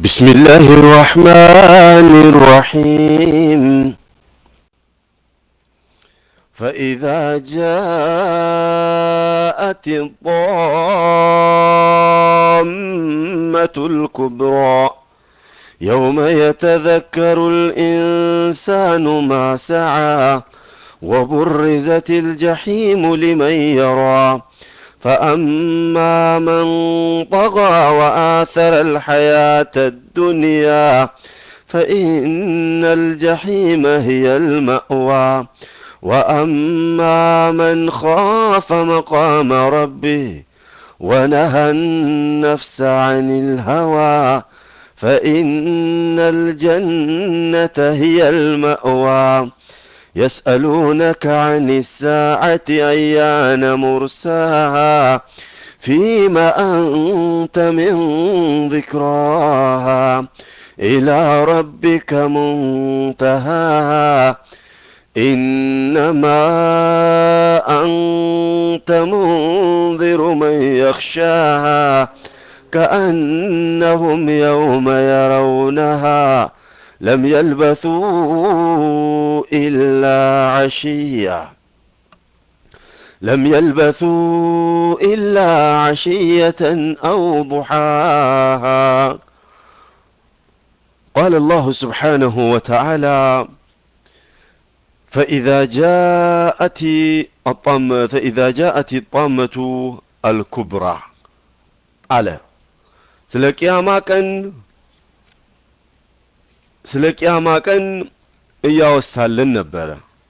بسم الله الرحمن الرحيم فإذا جاءت الطامة الكبرى يوم يتذكر الإنسان ما سعى وبرزت الجحيم لمن يرى فأما من طغى وآثر الحياة الدنيا فإن الجحيم هي المأوى وأما من خاف مقام ربه ونهى النفس عن الهوى فإن الجنة هي المأوى يسألونك عن الساعة أيان مرساها فيما أنت من ذكراها إلى ربك منتهاها إنما أنت منذر من يخشاها كأنهم يوم يرونها لم يلبثوا إلا عشية لم يلبثوا إلا عشية أو ضحاها قال الله سبحانه وتعالى فإذا جاءت الطامة فإذا جاءت الطامة الكبرى على ስለ ቅያማ ቀን ስለ ቅያማ ቀን እያወሳልን ነበረ።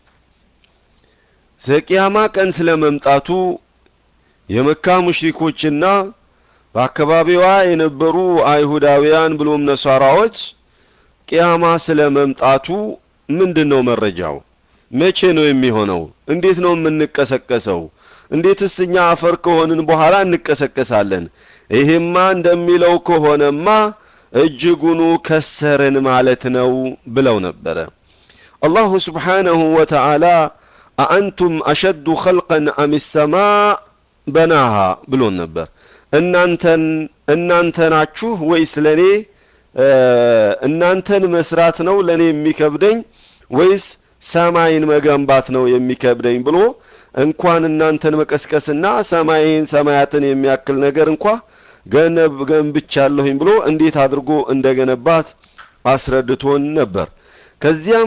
ስለ ቅያማ ቀን ስለ መምጣቱ የመካ ሙሽሪኮችና በአካባቢዋ የነበሩ አይሁዳውያን ብሎም ነሳራዎች ቅያማ ስለ መምጣቱ ምንድን ነው መረጃው? መቼ ነው የሚሆነው? እንዴት ነው የምንቀሰቀሰው? እንዴትስ እኛ አፈር ከሆንን በኋላ እንቀሰቀሳለን? ይሄማ እንደሚለው ከሆነማ እጅጉኑ ከሰርን ማለት ነው ብለው ነበረ። አላሁ ስብሓነሁ ወተዓላ አአንቱም አሸዱ ኸልቀን አም ሰማ በናሃ ብሎን ነበር። እናንተን እናንተ ናችሁ ወይስ ለኔ እናንተን መስራት ነው ለኔ የሚከብደኝ ወይስ ሰማይን መገንባት ነው የሚከብደኝ ብሎ እንኳን እናንተን መቀስቀስና ሰማይን ሰማያትን የሚያክል ነገር እንኳ ገነብ ገንብቻለሁኝ ብሎ እንዴት አድርጎ እንደገነባት አስረድቶን ነበር። ከዚያም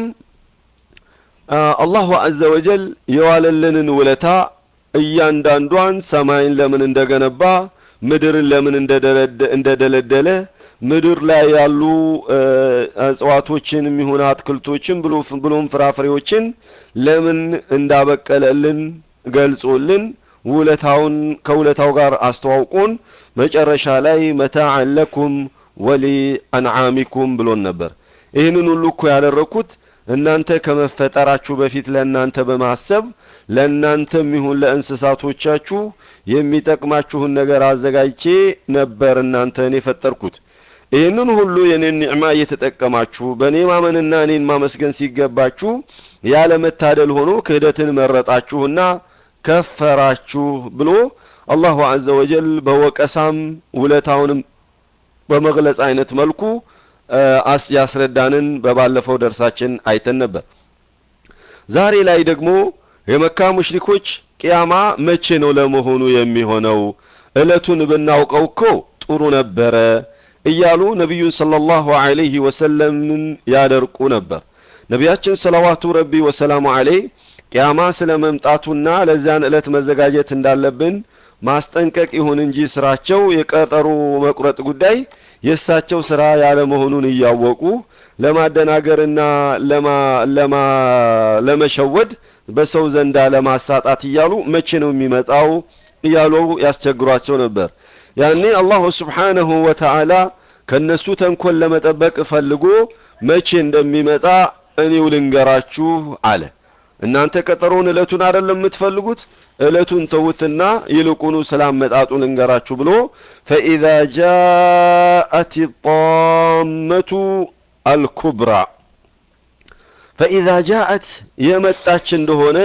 አላሁ አዘ ወጀል የዋለልንን ውለታ እያንዳንዷን ሰማይን ለምን እንደገነባ፣ ምድርን ለምን እንደደለደለ፣ ምድር ላይ ያሉ እጽዋቶችን የሚሆን አትክልቶችን ብሎም ፍራፍሬዎችን ለምን እንዳበቀለልን ገልጾልን ውለታውን ከውለታው ጋር አስተዋውቆን መጨረሻ ላይ መታዕን ለኩም ወሊ አንዓሚኩም ብሎን ነበር። ይህንን ሁሉ እኮ ያደረኩት እናንተ ከመፈጠራችሁ በፊት ለእናንተ በማሰብ ለእናንተም ይሁን ለእንስሳቶቻችሁ የሚጠቅማችሁን ነገር አዘጋጅቼ ነበር እናንተን የፈጠርኩት። ይህንን ሁሉ የኔን ኒዕማ እየተጠቀማችሁ በእኔ ማመንና እኔን ማመስገን ሲገባችሁ ያለ መታደል ሆኖ ክህደትን መረጣችሁና ከፈራችሁ ብሎ አላሁ አዘ ወጀል በወቀሳም ውለታውንም በመግለጽ አይነት መልኩ አስ ያስረዳንን በባለፈው ደርሳችን አይተን ነበር። ዛሬ ላይ ደግሞ የመካ ሙሽሪኮች ቅያማ መቼ ነው ለመሆኑ የሚሆነው? እለቱን ብናውቀው እኮ ጥሩ ነበረ እያሉ ነቢዩን ሰለላሁ ዐለይሂ ወሰለምን ያደርቁ ነበር። ነቢያችን ሰለዋቱ ረቢ ወሰላሙ ዐለይህ ቅያማ ስለ መምጣቱና ለዚያን ዕለት መዘጋጀት እንዳለብን ማስጠንቀቅ ይሁን እንጂ ስራቸው የቀጠሮ መቁረጥ ጉዳይ የእሳቸው ስራ ያለ መሆኑን እያወቁ ለማደናገርና ለማ ለማ ለመሸወድ በሰው ዘንዳ ለማሳጣት እያሉ መቼ ነው የሚመጣው እያሉ ያስቸግሯቸው ነበር። ያኔ አላሁ ስብሓነሁ ወተዓላ ከነሱ ተንኮል ለመጠበቅ ፈልጎ መቼ እንደሚመጣ እኔው ልንገራችሁ አለ። እናንተ ቀጠሮውን እለቱን አይደለም የምትፈልጉት፣ እለቱን ተውትና ይልቁኑ ስላመጣጡ ልንገራችሁ ብሎ ፈኢዛ ጃአት ጣመቱ አልኩብራ ፈኢዛ ጃአት የመጣች እንደሆነ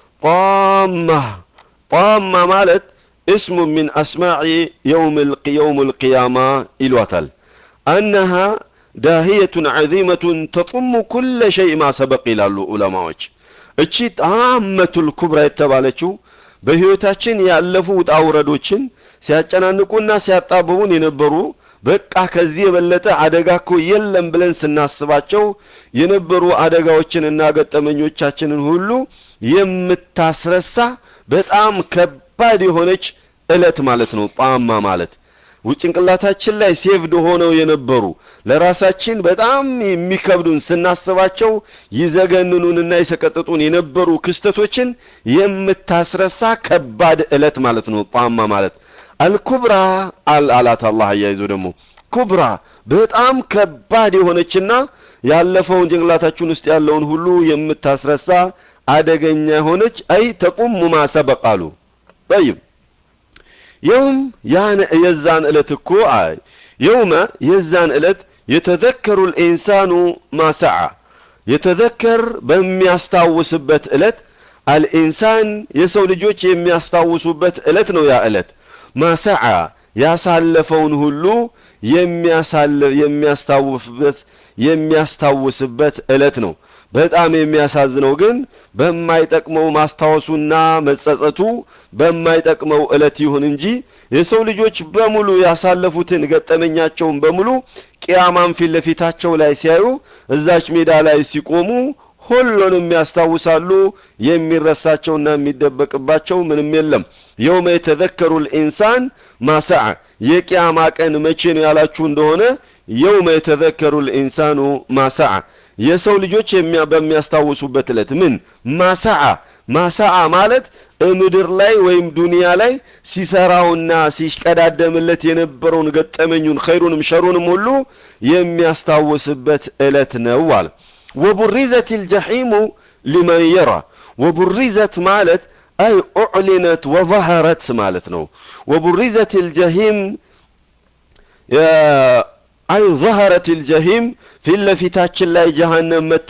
ጣማ ጣማ ማለት እስሙ ሚን አስማዕ የውም ልቅያማ ይሏታል። አነሃ ዳህየቱን ዐዚመቱን ተጡሙ ኩለ ሸይ ማ ሰበቅ ይላሉ ዑለማዎች። እቺ ጣመቱል ኩብራ የተባለችው በህይወታችን ያለፉ ውጣ ውረዶችን ሲያጨናንቁና ሲያጣብቡን የነበሩ በቃ ከዚህ የበለጠ አደጋ እኮ የለም ብለን ስናስባቸው የነበሩ አደጋዎችንና ገጠመኞቻችንን ሁሉ የምታስረሳ በጣም ከባድ የሆነች እለት ማለት ነው። ጣማ ማለት ጭንቅላታችን ላይ ሴቭድ ሆነው የነበሩ ለራሳችን በጣም የሚከብዱን ስናስባቸው ይዘገንኑንና ይሰቀጥጡን የነበሩ ክስተቶችን የምታስረሳ ከባድ እለት ማለት ነው። ጣማ ማለት አልኩብራ አላት አላህ አያይዞ ደግሞ ኩብራ በጣም ከባድ የሆነችና ያለፈውን ጭንቅላታችን ውስጥ ያለውን ሁሉ የምታስረሳ አደገኛ የሆነች አይ ተቁሙ ማ ሰበቃሉ ጠይብ የውም ያን የዛን ዕለት እኮ አይ የውመ የዛን ዕለት የተዘከሩ ልኢንሳኑ ማሰዓ የተዘከር በሚያስታውስበት ዕለት አልኢንሳን የሰው ልጆች የሚያስታውሱበት ዕለት ነው ያ ዕለት ማሰዓ ያሳለፈውን ሁሉ የሚያስታውፍበት የሚያስታውስበት ዕለት ነው። በጣም የሚያሳዝነው ግን በማይጠቅመው ማስታወሱና መጸጸቱ በማይጠቅመው ዕለት ይሁን እንጂ የሰው ልጆች በሙሉ ያሳለፉትን ገጠመኛቸውን በሙሉ ቅያማን ፊት ለፊታቸው ላይ ሲያዩ እዛች ሜዳ ላይ ሲቆሙ ሁሉንም ያስታውሳሉ። የሚረሳቸውና የሚደበቅባቸው ምንም የለም። የውመ የተዘከሩ ልኢንሳን ማሰዓ የቅያማ ቀን መቼ ነው ያላችሁ እንደሆነ የውመ የተዘከሩ ልኢንሳኑ ማሰዓ የሰው ልጆች በሚያስታውሱበት ዕለት ምን ማሰዓ ማሰዓ ማለት ምድር ላይ ወይም ዱንያ ላይ ሲሰራውና ሲሽቀዳደምለት የነበረውን ገጠመኙን ኸይሩንም ሸሩንም ሁሉ የሚያስታውስበት ዕለት ነው አለ። ወቡሪዘት ልጀሒሙ ሊመን የራ ወቡሪዘት ማለት አይ ኡዕሊነት ወظهረት ማለት ነው። ወቡሪዘት ልጀሂም አይ ظهረት ልጀሂም ፊት ለፊታችን ላይ ጀሃነም መታ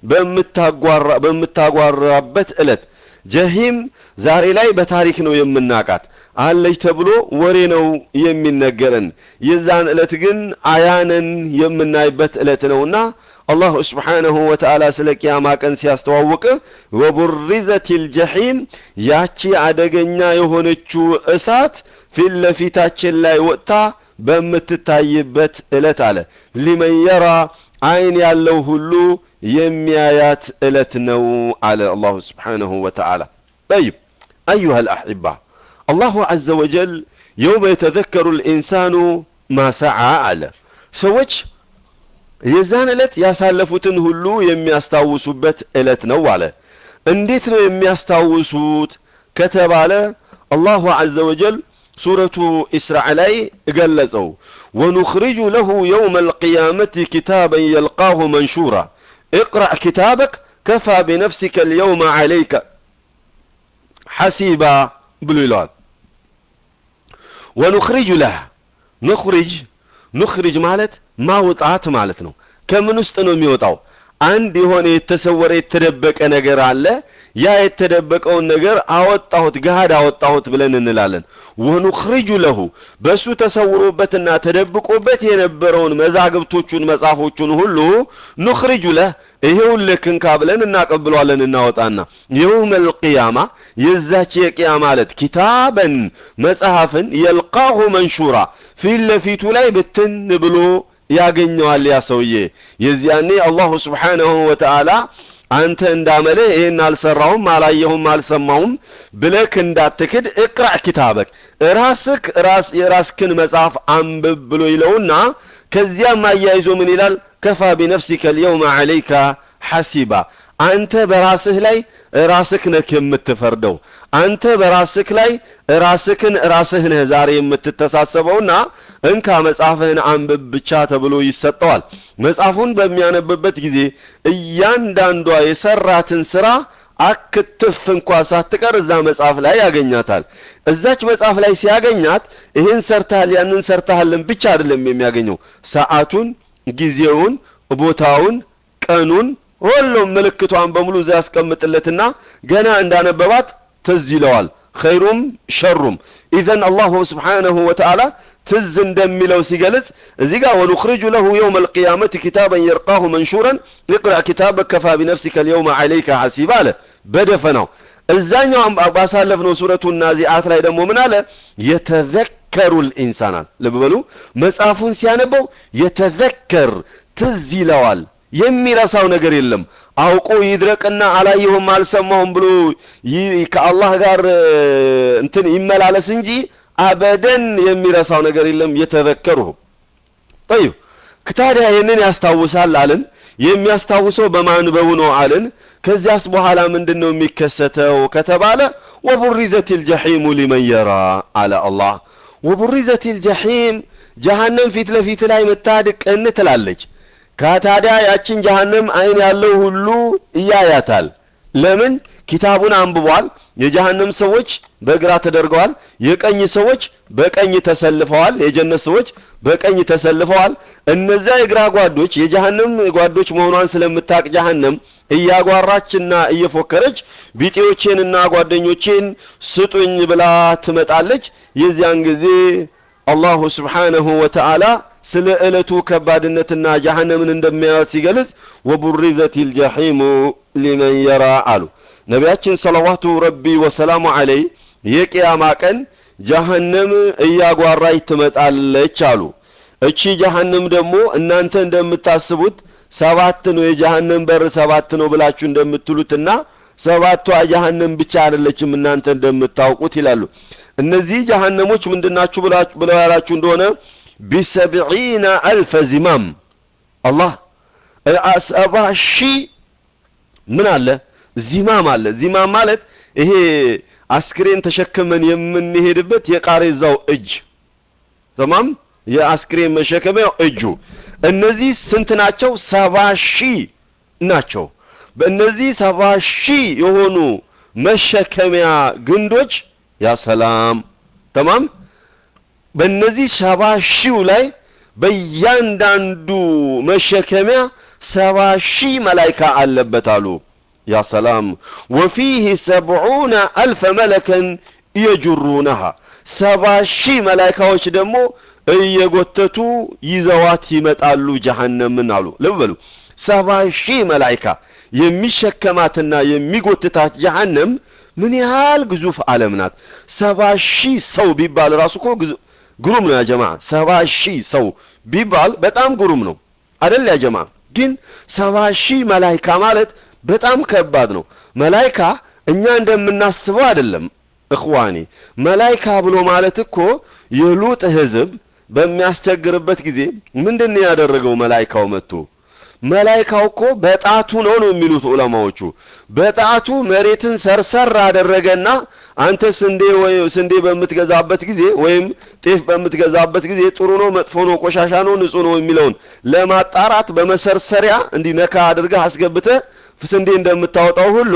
በምታጓራበት ዕለት ጀሂም ዛሬ ላይ በታሪክ ነው የምናቃት አለች ተብሎ ወሬ ነው የሚነገረን። የዛን ዕለት ግን አያነን የምናይበት ዕለት ነውና አላሁ ስብሓነሁ ወተዓላ ስለ ቅያማ ቀን ሲያስተዋውቅ ወቡሪዘት ልጀሒም ያቺ አደገኛ የሆነችው እሳት ፊት ለፊታችን ላይ ወጥታ በምትታይበት ዕለት አለ ሊመን የራ አይን ያለው ሁሉ የሚያያት ዕለት ነው አለ አላሁ ስብሓነሁ ወተዓላ። ጠይብ አዩሃ ልአሕባ አላሁ ዐዘ ወጀል የውመ የተዘከሩ ልኢንሳኑ ማሰዓ አለ ሰዎች የዛን ዕለት ያሳለፉትን ሁሉ የሚያስታውሱበት ዕለት ነው አለ። እንዴት ነው የሚያስታውሱት ከተባለ አላሁ ዐዘ ወጀል ሱረቱ ኢስራዕ ላይ ገለጸው። ወኑኽሪጁ ለሁ የውመ አልቅያመቲ ኪታበን የልቃሁ መንሹራ እቅረእ ኪታበክ ከፋ ቢነፍሲከ ልየውመ ዐለይከ ሐሲባ ብሎ ይለዋል። ወኑኽሪጁ ለህ ኑኽሪጅ ኑኽሪጅ ማለት ማውጣት ማለት ነው። ከምን ውስጥ ነው የሚወጣው? አንድ የሆነ የተሰወረ የተደበቀ ነገር አለ። ያ የተደበቀውን ነገር አወጣሁት ገሃድ አወጣሁት ብለን እንላለን። ወኑኽሪጁ ለሁ በሱ ተሰውሮበትና ተደብቆበት የነበረውን መዛግብቶቹን መጽሐፎቹን ሁሉ ኑኽሪጁ ለህ ይሄው ልክንካ ብለን እናቀብለዋለን እናወጣና የውመል ቂያማ የዛች የቂያማ ዕለት ኪታበን መጽሐፍን የልቃሁ መንሹራ ፊት ለፊቱ ላይ ብትን ብሎ ያገኘዋል ያ ሰውዬ። የዚያኔ አላሁ ስብሓነሁ ወተዓላ አንተ እንዳመልህ ይህን አልሰራሁም፣ አላየሁም፣ አልሰማሁም ብለክ እንዳትክድ እቅራእ ኪታበክ ራስክ ራስ የራስክን መጽሐፍ አንብብ ብሎ ይለውና ከዚያም አያይዞ ምን ይላል? ከፋ ቢነፍሲከ ልየውመ ዐለይከ ሐሲባ አንተ በራስህ ላይ ራስህ ነህ የምትፈርደው። አንተ በራስህ ላይ ራስህን ራስህ ነህ ዛሬ የምትተሳሰበውና እንካ መጽሐፍህን አንብብ ብቻ ተብሎ ይሰጠዋል። መጽሐፉን በሚያነብበት ጊዜ እያንዳንዷ የሰራትን ስራ አክትፍ እንኳ ሳትቀር እዛ መጽሐፍ ላይ ያገኛታል። እዛች መጽሐፍ ላይ ሲያገኛት ይህን ሰርተሃል ያንን ሰርተሃልን ብቻ አይደለም የሚያገኘው ሰዓቱን፣ ጊዜውን፣ ቦታውን፣ ቀኑን ሁሉም ምልክቷን በሙሉ እዛ ያስቀምጥለትና ገና እንዳነበባት ትዝ ይለዋል። ኸይሩም ሸሩም። ኢዘን አላሁ ስብሓነሁ ወተዓላ ትዝ እንደሚለው ሲገልጽ እዚህ ጋር ወኑኽሪጁ ለሁ የውመ አልቅያመት ኪታበን የርቃሁ መንሹረን ይቅረእ ኪታበክ ከፋ ቢነፍሲከ ልየውመ ዐለይከ ሐሲባ አለ በደፈናው እዛኛው ባሳለፍነው ሱረቱ ናዚአት ላይ ደግሞ ምን አለ የተዘከሩ ልኢንሳናል ልብ በሉ መጽሐፉን ሲያነበው የተዘከር ትዝ ይለዋል የሚረሳው ነገር የለም አውቆ ይድረቅና አላየሁም አልሰማሁም ብሎ ከአላህ ጋር እንትን ይመላለስ እንጂ አበደን የሚረሳው ነገር የለም የተዘከሩሁ ጠይብ ታዲያ ይህንን ያስታውሳል አልን የሚያስታውሰው በማንበቡ ነው አልን ከዚያስ በኋላ ምንድን ነው የሚከሰተው ከተባለ ወቡሪዘት ልጀሒሙ ሊመን የራ አለ አላህ ወቡሪዘት ልጀሒም ጀሃነም ፊት ለፊት ላይ መታድቅን ትላለች ከታዲያ ያችን ጀሃነም አይን ያለው ሁሉ እያያታል ለምን ኪታቡን አንብቧል የጀሃነም ሰዎች በግራ ተደርገዋል የቀኝ ሰዎች በቀኝ ተሰልፈዋል የጀነት ሰዎች በቀኝ ተሰልፈዋል እነዚያ የግራ ጓዶች የጀሃነም ጓዶች መሆኗን ስለምታቅ ጀሃነም እያጓራችና እየፎከረች ቢጤዎቼንና ጓደኞቼን ስጡኝ ብላ ትመጣለች የዚያን ጊዜ አላሁ ስብሓነሁ ወተዓላ ስለ ዕለቱ ከባድነትና ጀሃነምን እንደሚያዩት ሲገልጽ ወቡሪዘት ልጀሒሙ ሊመን የራ አሉ ነቢያችን ሰለዋቱ ረቢ ወሰላሙ ዐለይ የቅያማ ቀን ጀሃነም እያጓራች ትመጣለች አሉ እቺ ጀሃነም ደግሞ እናንተ እንደምታስቡት ሰባት ነው የጀሃነም በር ሰባት ነው ብላችሁ እንደምትሉትና ሰባቷ ጀሃነም ብቻ አይደለችም እናንተ እንደምታውቁት ይላሉ እነዚህ ጀሃነሞች ምንድናችሁ ብለው ያላችሁ እንደሆነ ቢሰብዒነ አልፈ ዚማም አላህ ሰባ ሺህ ምን አለ ዚማም አለ ዚማም ማለት ይሄ አስክሬን ተሸክመን የምንሄድበት የቃሬዛው እጅ ተማም የአስክሬን መሸከሚያው እጁ እነዚህ ስንት ናቸው ሰባ ሺህ ናቸው በእነዚህ ሰባ ሺህ የሆኑ መሸከሚያ ግንዶች ያ ሰላም ተማም በእነዚህ ሰባ ሺው ላይ በእያንዳንዱ መሸከሚያ ሰባ ሺህ መላይካ አለበት አሉ ያ ሰላም ወፊህ ሰብዑነ አልፈ መለከን የጁሩነሃ ሰባ ሺህ መላይካዎች ደግሞ እየጎተቱ ይዘዋት ይመጣሉ ጀሃነምን አሉ ልብ በሉ ሰባ ሺህ መላይካ የሚሸከማትና የሚጎትታት ጀሃነም ምን ያህል ግዙፍ ዓለም ናት ሰባ ሺህ ሰው ቢባል ራሱ እኮ ግሩም ነው ያ ጀማ ሰባ ሺህ ሰው ቢባል በጣም ግሩም ነው አደል ያ ጀማ ግን ሰባ ሺህ መላይካ ማለት በጣም ከባድ ነው መላይካ እኛ እንደምናስበው አይደለም እኽዋኔ መላይካ ብሎ ማለት እኮ የሉጥ ህዝብ በሚያስቸግርበት ጊዜ ምንድን ያደረገው መላይካው መጥቶ መላይካው እኮ በጣቱ ነው ነው የሚሉት ዑለማዎቹ በጣቱ መሬትን ሰርሰር አደረገና አንተ ስንዴ ወይ ስንዴ በምትገዛበት ጊዜ ወይም ጤፍ በምትገዛበት ጊዜ ጥሩ ነው መጥፎ ነው ቆሻሻ ነው ንጹህ ነው የሚለውን ለማጣራት በመሰርሰሪያ እንዲህ ነካ አድርገህ አስገብተህ ስንዴ እንደምታወጣው ሁሉ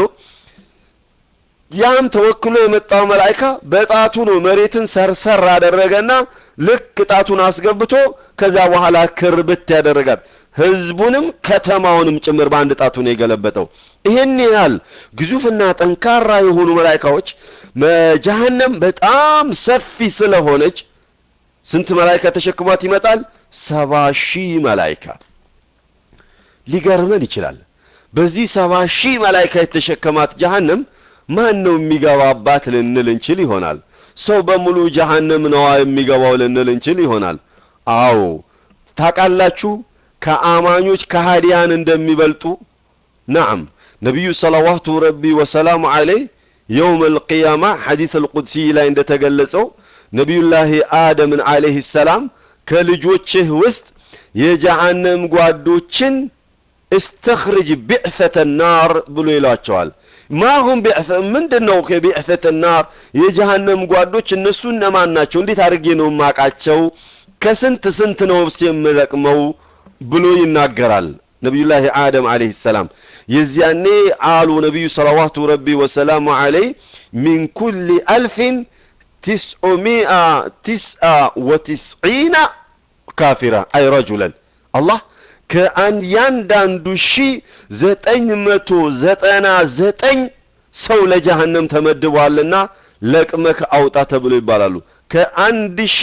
ያም ተወክሎ የመጣው መላይካ በጣቱ ነው መሬትን ሰርሰር አደረገና ልክ ጣቱን አስገብቶ ከዛ በኋላ ክርብት ያደረጋል ህዝቡንም ከተማውንም ጭምር በአንድ ጣቱ ነው የገለበጠው ይህን ያህል ግዙፍና ጠንካራ የሆኑ መላይካዎች ጀሃነም በጣም ሰፊ ስለሆነች ስንት መላይካ ተሸክሟት ይመጣል ሰባ ሺህ መላይካ ሊገርመን ይችላል በዚህ ሰባ ሺህ መላይካ የተሸከማት ጀሃነም ማን ነው የሚገባባት ልንል እንችል ይሆናል ሰው በሙሉ ጀሃነም ነዋ የሚገባው ልንል እንችል ይሆናል አዎ ታውቃላችሁ ከአማኞች ከሃዲያን እንደሚበልጡ ናም ነቢዩ ሰለዋቱ ረቢ ወሰላሙ ዐለይህ የውም አልቅያማ ሐዲስ አልቁድሲ ላይ እንደተገለጸው ነቢዩላህ አደምን ዐለይህ ሰላም ከልጆችህ ውስጥ የጀሃነም ጓዶችን እስተኽርጅ ቢዕፈተ ናር ብሎ ይሏቸዋል ማሁም ቢዕፈ ምንድን ነው ከቢዕፈተ ናር የጀሃነም ጓዶች እነሱ እነማን ናቸው እንዴት አድርጌ ነው ማቃቸው ከስንት ስንት ነው ብስ የምለቅመው ብሎ ይናገራል ነቢዩላህ አደም አለይሂ ሰላም የዚያኔ አሉ ነቢዩ ሰለዋቱ ረቢ ወሰላሙ ዐለይህ ሚን ኩል አልፍን ትስዑሚአ ትስአ ወትስዒና ካፊራ አይ ረጁለን አላህ ከአንዳንዱ ሺህ ዘጠኝ መቶ ዘጠና ዘጠኝ ሰው ለጀሃነም ተመድቧልና ለቅመክ አውጣ ተብሎ ይባላሉ ከአንድ ሺህ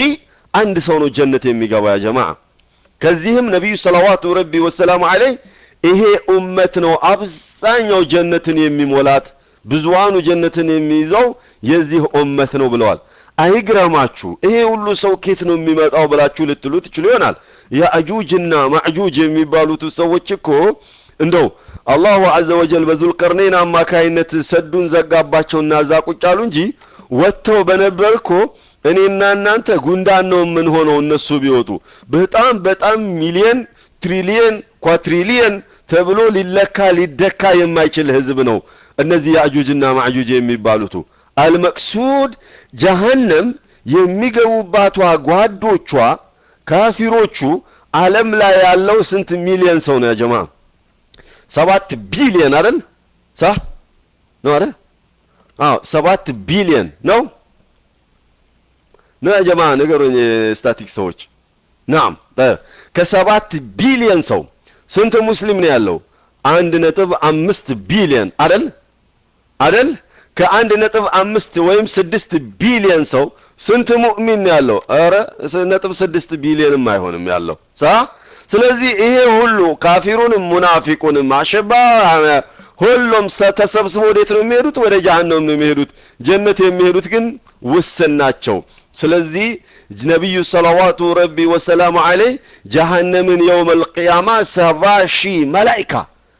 አንድ ሰው ነው ጀነት የሚገባው ያ ጀማዓ። ከዚህም ነቢዩ ሰለዋቱ ረቢ ወሰላሙ ዐለይህ ይሄ ኡመት ነው አብዛኛው ጀነትን የሚሞላት ብዙሃኑ ጀነትን የሚይዘው የዚህ ኡመት ነው ብለዋል። አይግረማችሁ ይሄ ሁሉ ሰው ኬት ነው የሚመጣው ብላችሁ ልትሉ ትችሉ ይሆናል። የአጁጅና ማዕጁጅ የሚባሉት ሰዎች እኮ እንደው አላሁ ዐዘ ወጀል በዙልቀርነይን አማካይነት ሰዱን ዘጋባቸውና እዛ ቁጭ አሉ እንጂ ወጥተው በነበር እኮ እኔና እናንተ ጉንዳን ነው የምንሆነው እነሱ ቢወጡ። በጣም በጣም ሚሊየን ትሪሊየን ኳትሪሊየን ተብሎ ሊለካ ሊደካ የማይችል ህዝብ ነው እነዚህ ያእጁጅና ማዕጁጅ የሚባሉቱ። አልመቅሱድ ጀሀነም የሚገቡባቷ ጓዶቿ ካፊሮቹ ዓለም ላይ ያለው ስንት ሚሊየን ሰው ነው ያጀማ? ሰባት ቢሊየን አይደል? ሳ ነው አይደል? አዎ ሰባት ቢሊየን ነው ነው ያጀማ ንገሩኝ፣ ስታቲክስ ሰዎች። ናም ከሰባት ቢሊየን ሰው ስንት ሙስሊም ነው ያለው? አንድ ነጥብ አምስት ቢሊየን አይደል አይደል? ከአንድ ነጥብ አምስት ወይም ስድስት ቢሊየን ሰው ስንት ሙእሚን ነው ያለው? ኧረ ነጥብ ስድስት ቢሊየንም አይሆንም ያለው ሳ ስለዚህ ይሄ ሁሉ ካፊሩንም ሙናፊቁንም አሸባ ሁሉም ተሰብስበው ወዴት ነው የሚሄዱት? ወደ ጀሀነም ነው የሚሄዱት። ጀነት የሚሄዱት ግን ውስን ናቸው። ስለዚህ ነቢዩ ሰለዋቱ ረቢ ወሰላሙ ዐለይህ ጀሀነምን የውመል ቂያማ ሰባ ሺህ መላኢካ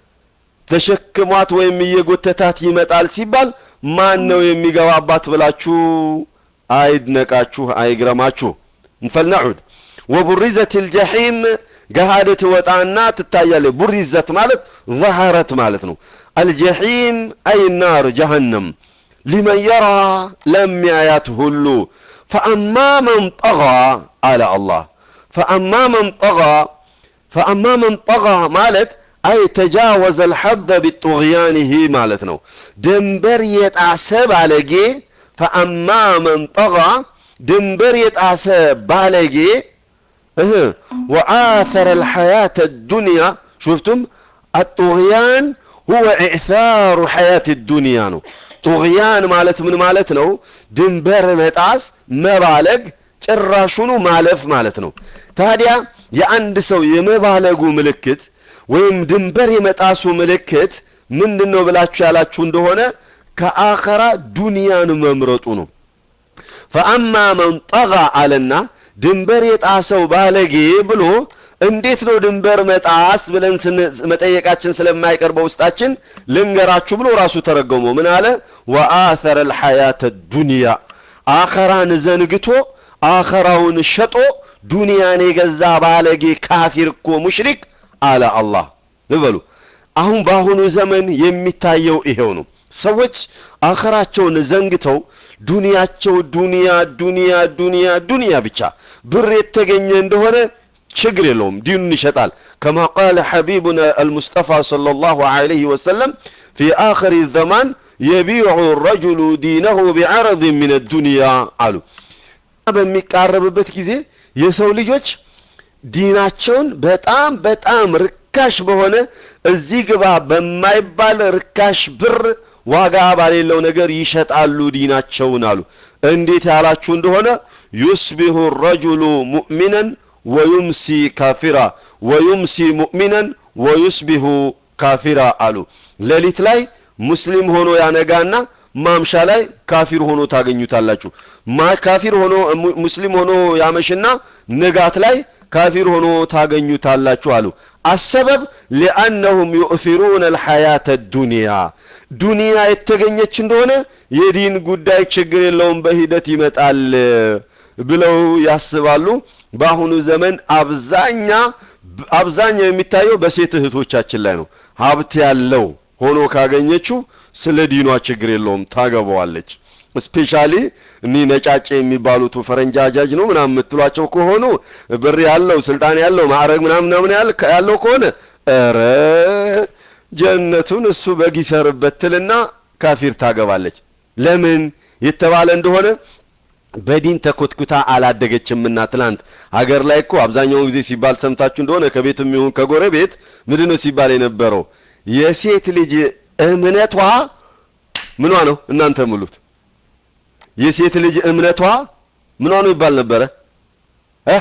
ተሸክሟት ወይም እየጎተታት ይመጣል ሲባል ማን ነው የሚገባባት ብላችሁ አይድነቃችሁ፣ አይግረማችሁ። እንፈልነዑድ ወቡሪዘት ልጀሒም ገሃድ ትወጣና ትታያለች። ቡሪዘት ማለት ظهرت ማለት ነው። አልጀሒም አይ ናር ጀሀነም ሊመን የራ ለሚያያት ሁሉ ፈአማ መን ጠጋ አለ አላህ ፈአማ መን ጠጋ ፈአማ መን ጠጋ ማለት አይ ተጃወዘ አልሐደ ቢጡግያኒሂ ማለት ነው። ድንበር የጣሰ ባለጌ ፈአማ መን ጠጋ ድንበር የጣሰ ባለጌ እህ ወአተረ አልሐያተ ዱንያ ሹፍቱም አጡግያን ሁወ ኢዕሳሩ ሐያት ዱንያ ነው። ጡግያን ማለት ምን ማለት ነው? ድንበር መጣስ፣ መባለግ፣ ጭራሹኑ ማለፍ ማለት ነው። ታዲያ የአንድ ሰው የመባለጉ ምልክት ወይም ድንበር የመጣሱ ምልክት ምንድን ነው ብላችሁ ያላችሁ እንደሆነ ከአኸራ ዱንያን መምረጡ ነው። ፈአማ መን ጠጋ አለና ድንበር የጣሰው ባለጌ ብሎ እንዴት ነው ድንበር መጣስ ብለን መጠየቃችን ስለማይቀር በውስጣችን ልንገራችሁ ብሎ ራሱ ተረገሞ ምን አለ? ወአተረ አልሐያተ ዱንያ አኸራን ዘንግቶ አኸራውን ሸጦ ዱንያን የገዛ ባለጌ ካፊር እኮ ሙሽሪክ አለ አላህ። ልበሉ አሁን በአሁኑ ዘመን የሚታየው ይሄው ነው። ሰዎች አኸራቸውን ዘንግተው ዱንያቸው ዱንያ ዱንያ ዱንያ ዱንያ ብቻ ብር የተገኘ እንደሆነ ችግር የለውም ዲኑን ይሸጣል። ከማ ቃለ ሐቢቡና አልሙስጠፋ ሰለላሁ ዐለይሂ ወሰለም ፊ አኺሪ ዘማን የቢዑ ረጁሉ ዲነሁ ቢዐረድ ሚን ዱንያ አሉ። በሚቃረብበት ጊዜ የሰው ልጆች ዲናቸውን በጣም በጣም ርካሽ በሆነ እዚህ ግባ በማይባል ርካሽ ብር ዋጋ ባሌለው ነገር ይሸጣሉ ዲናቸውን አሉ። እንዴት ያላችሁ እንደሆነ ዩስቢሁ ረጁሉ ሙእሚነን ወዩምሲ ካፊራ ወዩምሲ ሙእሚነን ወዩስቢሁ ካፊራ አሉ። ሌሊት ላይ ሙስሊም ሆኖ ያነጋና ማምሻ ላይ ካፊር ሆኖ ታገኙታላችሁ። ማ ካፊር ሆኖ ሙስሊም ሆኖ ያመሽና ንጋት ላይ ካፊር ሆኖ ታገኙታላችሁ አሉ። አሰበብ ሊአነሁም ዩእፊሩነ አልሐያተ ዱንያ ዱንያ የተገኘች እንደሆነ የዲን ጉዳይ ችግር የለውም በሂደት ይመጣል ብለው ያስባሉ። በአሁኑ ዘመን አብዛኛ አብዛኛው የሚታየው በሴት እህቶቻችን ላይ ነው። ሀብት ያለው ሆኖ ካገኘችው ስለ ዲኗ ችግር የለውም ታገባዋለች። ስፔሻሊ እኒህ ነጫጭ የሚባሉት ፈረንጅ አጃጅ ነው ምናምን የምትሏቸው ከሆኑ ብር ያለው ስልጣን ያለው ማዕረግ ምናምን ምናምን ያለው ከሆነ ኧረ ጀነቱን እሱ በግ ይሰርበት ትልና ካፊር ታገባለች። ለምን የተባለ እንደሆነ በዲን ተኮትኩታ አላደገችምና። ትላንት ሀገር ላይ እኮ አብዛኛውን ጊዜ ሲባል ሰምታችሁ እንደሆነ ከቤትም ይሁን ከጎረቤት ምንድን ነው ሲባል የነበረው የሴት ልጅ እምነቷ ምኗ ነው? እናንተ ሙሉት የሴት ልጅ እምነቷ ምኗ ነው ይባል ነበረ? እ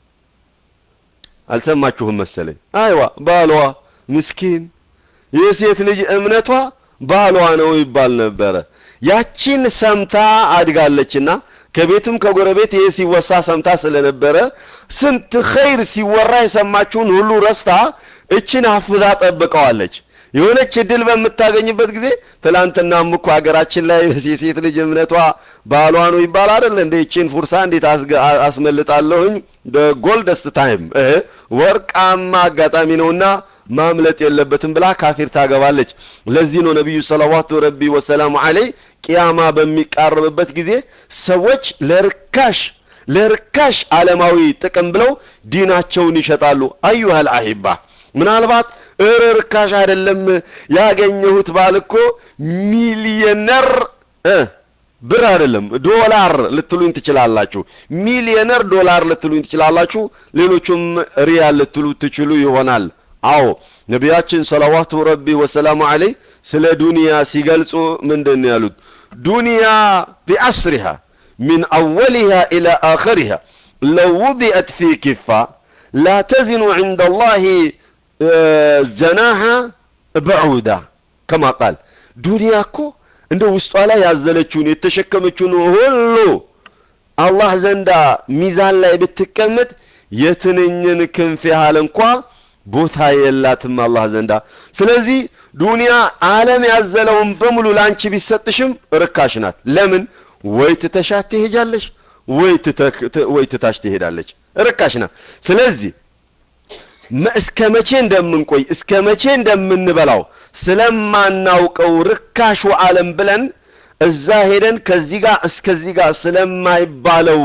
አልሰማችሁም መሰለኝ። አይዋ ባሏ ምስኪን የሴት ልጅ እምነቷ ባሏ ነው ይባል ነበረ። ያቺን ሰምታ አድጋለችና ከቤትም ከጎረቤት ይሄ ሲወሳ ሰምታ ስለነበረ ስንት ኸይር ሲወራ የሰማችውን ሁሉ ረስታ እችን አፍዛ ጠብቀዋለች። የሆነች እድል በምታገኝበት ጊዜ ትላንትናም እኮ ሀገራችን ላይ የሴት ልጅ እምነቷ ባሏ ነው ይባል አይደል እንዴ? እቺን ፉርሳ እንዴት አስመልጣለሁኝ? ጎልደስት ታይም ወርቃማ አጋጣሚ ነውና ማምለጥ የለበትም ብላ ካፊር ታገባለች። ለዚህ ነው ነቢዩ ሰለዋቱ ረቢ ወሰላሙ ዐለይ ቂያማ በሚቃረብበት ጊዜ ሰዎች ለርካሽ ለርካሽ ዓለማዊ ጥቅም ብለው ዲናቸውን ይሸጣሉ። አዩሃል አሂባ ምናልባት እረ ርካሽ አይደለም ያገኘሁት ባል እኮ ሚሊየነር ብር አይደለም ዶላር ልትሉኝ ትችላላችሁ። ሚሊየነር ዶላር ልትሉኝ ትችላላችሁ። ሌሎቹም ሪያል ልትሉ ትችሉ ይሆናል። አዎ ነቢያችን ሰለዋቱ ረቢ ወሰላሙ ዐለይህ ስለ ዱንያ ሲገልጹ ምንድን ነው ያሉት? ዱንያ ቢአስሪሃ ሚን አወሊሃ ኢላ አኸሪሃ ለው ውዲአት ፊ ኪፋ ላ ተዚኑ ዐንደ ላሂ ጀናሃ በዑዳ ከማ ቃል ዱንያ እኮ እንደ ውስጧ ላይ ያዘለችውን የተሸከመችውን ሁሉ አላህ ዘንዳ ሚዛን ላይ ብትቀመጥ የትንኝን ክንፍ ያህል እንኳ ቦታ የላትም አላህ ዘንዳ። ስለዚህ ዱንያ ዓለም ያዘለውን በሙሉ ላንቺ ቢሰጥሽም ርካሽ ናት። ለምን? ወይ ትተሻት ትሄጃለሽ፣ ወይ ትታሽ ትሄዳለች። ርካሽ ናት። ስለዚህ እስከ መቼ እንደምንቆይ እስከ መቼ እንደምንበላው ስለማናውቀው ርካሹ ዓለም ብለን እዛ ሄደን ከዚህ ጋር እስከዚህ ጋር ስለማይባለው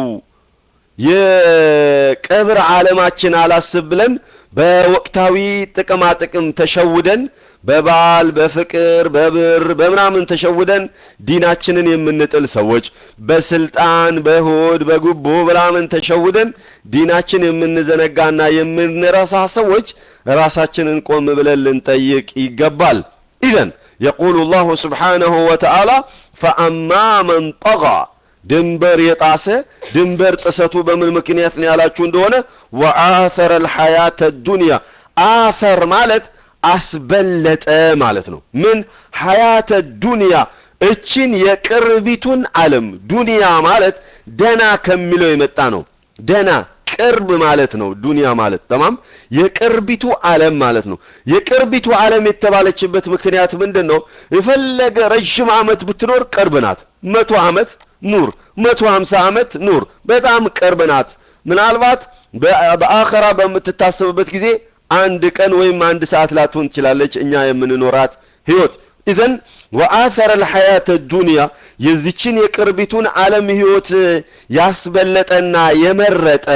የቀብር ዓለማችን አላስብ ብለን በወቅታዊ ጥቅማ ጥቅም ተሸውደን በባል በፍቅር በብር በምናምን ተሸውደን ዲናችንን የምንጥል ሰዎች በስልጣን በሆድ በጉቦ ምናምን ተሸውደን ዲናችን የምንዘነጋና የምንረሳ ሰዎች ራሳችንን ቆም ብለን ልንጠይቅ ይገባል። ኢዘን የቁሉ ላሁ ስብሓነሁ ወተዓላ ፈአማ መን ጠጋ ድንበር የጣሰ ድንበር ጥሰቱ በምን ምክንያት ነው ያላችሁ እንደሆነ ወአተረ አልሐያተ ዱንያ አተር ማለት አስበለጠ ማለት ነው። ምን ሐያተ ዱንያ እችን የቅርቢቱን ዓለም ዱንያ ማለት ደና ከሚለው የመጣ ነው። ደና ቅርብ ማለት ነው። ዱንያ ማለት ተማም የቅርቢቱ ዓለም ማለት ነው። የቅርቢቱ ዓለም የተባለችበት ምክንያት ምንድን ነው? የፈለገ ረዥም ዓመት ብትኖር ቅርብ ናት። መቶ ዓመት ኑር፣ መቶ ሀምሳ ዓመት ኑር፣ በጣም ቅርብ ናት። ምናልባት በአኸራ በምትታሰብበት ጊዜ አንድ ቀን ወይም አንድ ሰዓት ላትሆን ትችላለች እኛ የምንኖራት ህይወት። ኢዘን ወአተረ አልሐያተ ዱንያ የዚችን የቅርቢቱን ዓለም ህይወት ያስበለጠና የመረጠ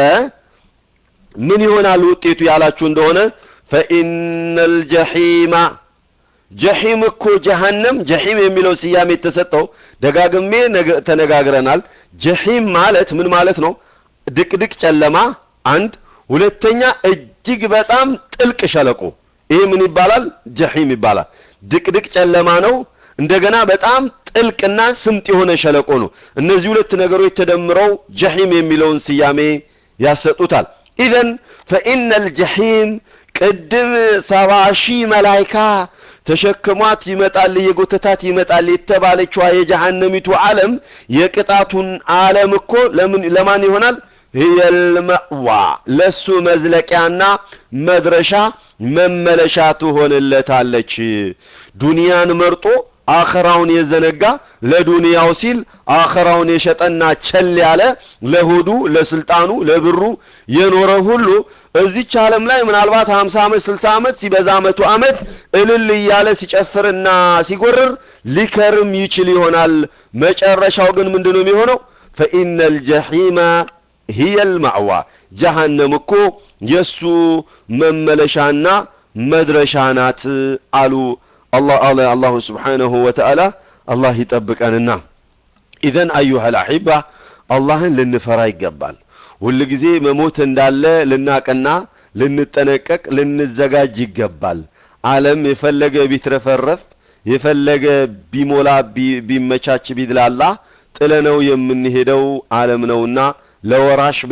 ምን ይሆናል ውጤቱ ያላችሁ እንደሆነ ፈኢነል ጀሒማ ጀሒም እኮ ጀሃነም ጀሒም የሚለው ስያሜ የተሰጠው ደጋግሜ ተነጋግረናል። ጀሒም ማለት ምን ማለት ነው? ድቅድቅ ጨለማ አንድ፣ ሁለተኛ እጅግ በጣም ጥልቅ ሸለቆ። ይሄ ምን ይባላል? ጀሒም ይባላል። ድቅድቅ ጨለማ ነው። እንደገና በጣም ጥልቅና ስምጥ የሆነ ሸለቆ ነው። እነዚህ ሁለት ነገሮች ተደምረው ጀሒም የሚለውን ስያሜ ያሰጡታል። ኢዘን ፈኢነል ጀሒም ቅድም ሰባ ሺህ መላይካ ተሸክሟት ይመጣል የጎተታት ይመጣል የተባለችዋ የጀሃነሚቱ ዓለም የቅጣቱን ዓለም እኮ ለምን ለማን ይሆናል? የልመዋ ለሱ መዝለቂያና መድረሻ መመለሻ ትሆንለታለች። ዱንያን መርጦ አኸራውን የዘነጋ ለዱንያው ሲል አኸራውን የሸጠና ቸል ያለ ለሆዱ፣ ለስልጣኑ፣ ለብሩ የኖረ ሁሉ እዚች ዓለም ላይ ምናልባት 50 ዓመት 60 ዓመት ሲበዛ መቶ ዓመት እልል እያለ ሲጨፍርና ሲጎርር ሊከርም ይችል ይሆናል። መጨረሻው ግን ምንድነው የሚሆነው? ፈኢነል ጀሒማ ሂየል ማዕዋ ጀሃነም እኮ የሱ መመለሻና መድረሻ ናት አሉ አላሁ ስብሓነሁ ወተዓላ። አላህ ይጠብቀንና ኢዘን አዩሃል አሒባ አላህን ልንፈራ ይገባል። ሁል ጊዜ መሞት እንዳለ ልናቅና ልንጠነቀቅ ልንዘጋጅ ይገባል። ዓለም የፈለገ ቢትረፈረፍ የፈለገ ቢሞላ ቢመቻች ቢድላላ ጥለነው የምንሄደው ዓለም ነውና ለወራሽ ብለን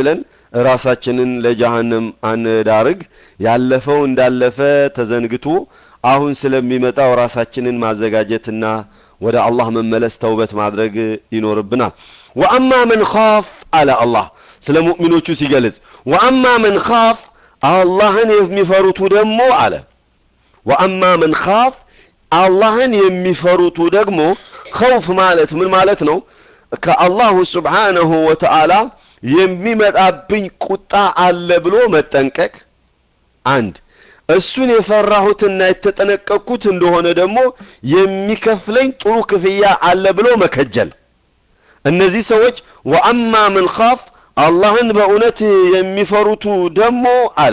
ራሳችንን ለጀሃነም አንዳርግ። ያለፈው እንዳለፈ ተዘንግቶ አሁን ስለሚመጣው ራሳችንን ማዘጋጀትና ወደ አላህ መመለስ ተውበት ማድረግ ይኖርብናል። ወአማ መን ኻፍ አለ አላህ ስለ ሙእሚኖቹ ሲገልጽ ወአማ መን ኻፍ አላህን የሚፈሩቱ ደግሞ አለ ወአማ መን ኻፍ አላህን የሚፈሩቱ ደግሞ ኸውፍ ማለት ምን ማለት ነው? ከአላሁ ስብሓነሁ ወተዓላ የሚመጣብኝ ቁጣ አለ ብሎ መጠንቀቅ አንድ እሱን የፈራሁትና የተጠነቀቅኩት እንደሆነ ደግሞ የሚከፍለኝ ጥሩ ክፍያ አለ ብሎ መከጀል። እነዚህ ሰዎች ወአማ ምን ኻፍ አላህን በእውነት የሚፈሩቱ ደግሞ አለ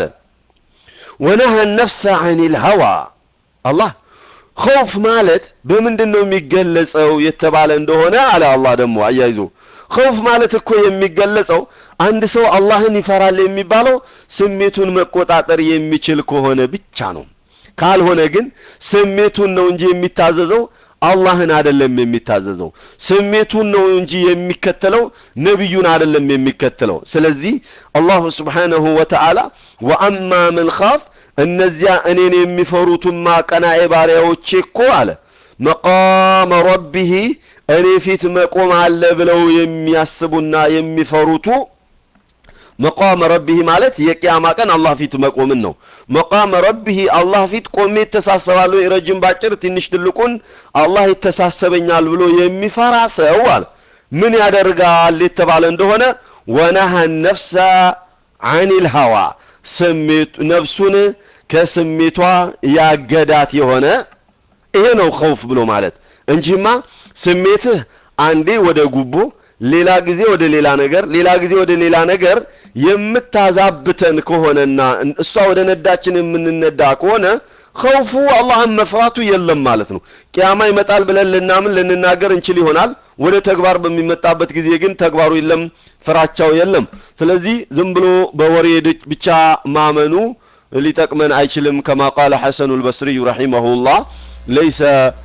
ወነሀ ነፍሰ ዐኒል ሀዋ አላህ ኸውፍ ማለት በምንድን ነው የሚገለጸው የተባለ እንደሆነ አለ አላህ ደግሞ አያይዞ ኸውፍ ማለት እኮ የሚገለጸው አንድ ሰው አላህን ይፈራል የሚባለው ስሜቱን መቆጣጠር የሚችል ከሆነ ብቻ ነው። ካልሆነ ግን ስሜቱን ነው እንጂ የሚታዘዘው አላህን አይደለም የሚታዘዘው። ስሜቱን ነው እንጂ የሚከተለው ነቢዩን አይደለም የሚከተለው። ስለዚህ አላሁ ስብሓነሁ ወተዓላ ወአማ ምን ኻፍ እነዚያ እኔን የሚፈሩትማ ቀናኤ ባሪያዎቼ እኮ አለ መቃመ ረቢሂ እኔ ፊት መቆም አለ ብለው የሚያስቡና የሚፈሩቱ መቃመ ረቢሂ ማለት የቅያማ ቀን አላህ ፊት መቆምን ነው። መቃመ ረቢሂ አላህ ፊት ቆሜ ይተሳሰባለሁ፣ ረጅም ባጭር፣ ትንሽ ትልቁን አላህ ይተሳሰበኛል ብሎ የሚፈራ ሰው አለ ምን ያደርጋል የተባለ እንደሆነ ወነሀ ነፍሰ ዐኒል ሀዋ ስሜት ነፍሱን ከስሜቷ ያገዳት የሆነ ይሄ ነው ኸውፍ ብሎ ማለት እንጂማ ስሜትህ አንዴ ወደ ጉቦ ሌላ ጊዜ ወደ ሌላ ነገር ሌላ ጊዜ ወደ ሌላ ነገር የምታዛብተን ከሆነና እሷ ወደ ነዳችን የምንነዳ ከሆነ ኸውፉ አላህን መፍራቱ የለም ማለት ነው። ቅያማ ይመጣል ብለን ልናምን ልንናገር እንችል ይሆናል። ወደ ተግባር በሚመጣበት ጊዜ ግን ተግባሩ የለም፣ ፍራቻው የለም። ስለዚህ ዝም ብሎ በወሬ ብቻ ማመኑ ሊጠቅመን አይችልም። ከማ ቃለ ሐሰኑ ልበስሪዩ ረሒመሁላህ ለይሰ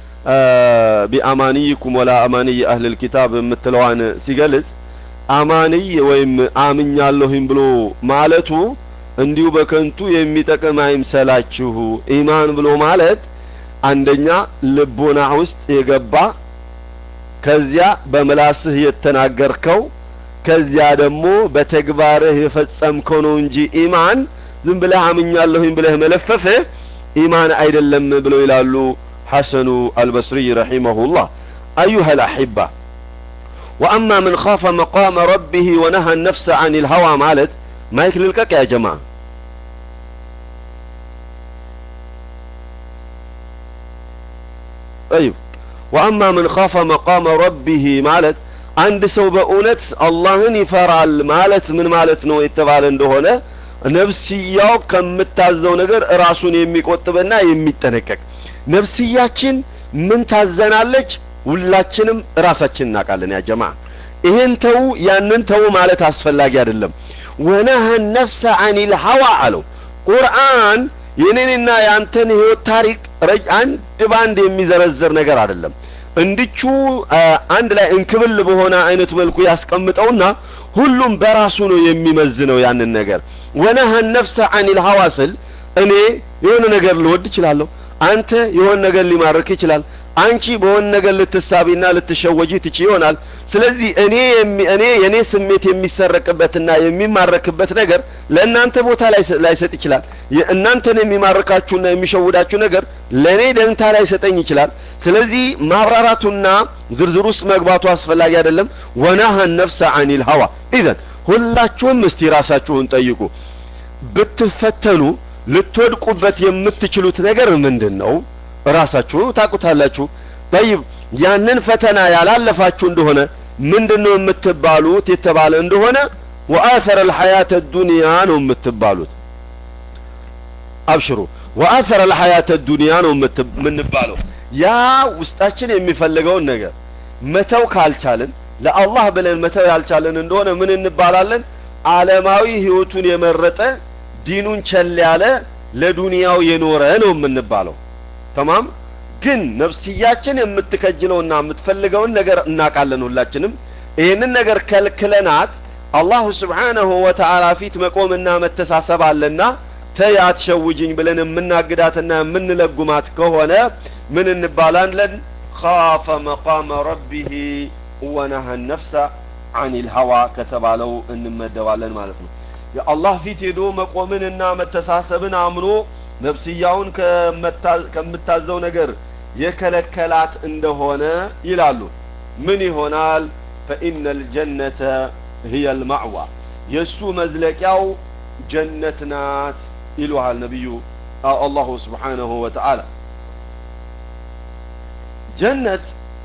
ቢአማንይኩም ወላ አማንይ አህልል ኪታብ የምትለዋን ሲገልጽ አማንይ ወይም አምኛለሁኝ ብሎ ማለቱ እንዲሁ በከንቱ የሚጠቅም አይምሰላችሁ። ኢማን ብሎ ማለት አንደኛ ልቦና ውስጥ የገባ ከዚያ በምላስህ የተናገርከው ከዚያ ደግሞ በተግባርህ የፈጸምከው ነው እንጂ ኢማን ዝም ብለህ አምኛለሁኝ ብለህ መለፈፍህ ኢማን አይደለም ብለው ይላሉ ሐሰኑ አልበስሪ ረሒመሁላህ። አዩሃ ልአሒባ ወአማ ምን ኻፈ መቃመ ረቢህ ወነሃ ነፍሰ አን ልሀዋ ማለት ማይክ ልልቀቅ ያ ጀማ ጠይብ ወአማ ምን ኻፈ መቃመ ረቢህ ማለት አንድ ሰው በእውነት አላህን ይፈራል ማለት ምን ማለት ነው የተባለ እንደሆነ ነፍስያው ከምታዘው ነገር ራሱን የሚቆጥብና የሚጠነቀቅ ነፍስያችን ምን ታዘናለች? ሁላችንም ራሳችን እናውቃለን። ያ ጀማ ይህን ተው ያንን ተው ማለት አስፈላጊ አይደለም። ወነሀ ነፍሰ አኒል ሀዋ አለው ቁርአን የኔንና የአንተን ህይወት ታሪክ አንድ ባንድ የሚዘረዝር ነገር አይደለም። እንድቹ አንድ ላይ እንክብል በሆነ አይነት መልኩ ያስቀምጠውና ሁሉም በራሱ ነው የሚመዝነው ያንን ነገር። ወነሀ ነፍሰ አኒል ሀዋ ስል እኔ የሆነ ነገር ልወድ እችላለሁ። አንተ የሆነ ነገር ሊማርክ ይችላል። አንቺ በሆነ ነገር ልትሳቢና ልትሸወጂ ትች ይሆናል። ስለዚህ እኔ እኔ የኔ ስሜት የሚሰረቅበትና የሚማረክበት ነገር ለእናንተ ቦታ ላይሰጥ ይችላል። እናንተን የሚማርካችሁና የሚሸውዳችሁ ነገር ለእኔ ደንታ ላይሰጠኝ ይችላል። ስለዚህ ማብራራቱና ዝርዝር ውስጥ መግባቱ አስፈላጊ አይደለም። ወናሀ ነፍሰ አኒል ሀዋ ኢዘን ሁላችሁም እስቲ ራሳችሁን ጠይቁ። ብትፈተኑ ልትወድቁበት የምትችሉት ነገር ምንድን ነው? ራሳችሁ ታውቁታላችሁ። ጠይብ ያንን ፈተና ያላለፋችሁ እንደሆነ ምንድን ነው የምትባሉት የተባለ እንደሆነ ወአተረ አልሐያተ ዱንያ ነው የምትባሉት። አብሽሩ ወአተረ አልሐያተ ዱንያ ነው የምንባለው። ያ ውስጣችን የሚፈልገውን ነገር መተው ካልቻልን ለአላህ ብለን መተው ያልቻለን እንደሆነ ምን እንባላለን? ዓለማዊ ህይወቱን የመረጠ ዲኑን ቸል ያለ ለዱንያው የኖረ ነው የምንባለው። ተማም ግን ነፍስያችን የምትከጅለውና የምትፈልገውን ነገር እናውቃለን ሁላችንም። ይህንን ነገር ከልክለናት አላሁ ስብሓነሁ ወተዓላ ፊት መቆምና መተሳሰብ አለና ተይ አትሸውጅኝ ብለን የምናግዳትና የምንለጉማት ከሆነ ምን እንባላለን? ካፈ መቃመ ረቢህ ወነሀ ነፍሰ አኒል ሀዋ ከተባለው እንመደባለን ማለት ነው። የአላህ ፊት ሄዶ መቆምንና መተሳሰብን አምኖ ነፍስያውን ከምታዘው ነገር የከለከላት እንደሆነ ይላሉ። ምን ይሆናል? ፈኢነ ልጀነተ ህየ ልማዕዋ የእሱ መዝለቂያው ጀነት ናት ይሉሃል ነቢዩ አላሁ ስብሓነሁ ወተዓላ። ጀነት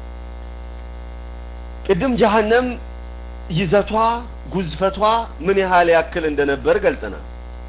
ቅድም ጀሀነም ይዘቷ ጉዝፈቷ ምን ያህል ያክል እንደነበር ገልጸናል።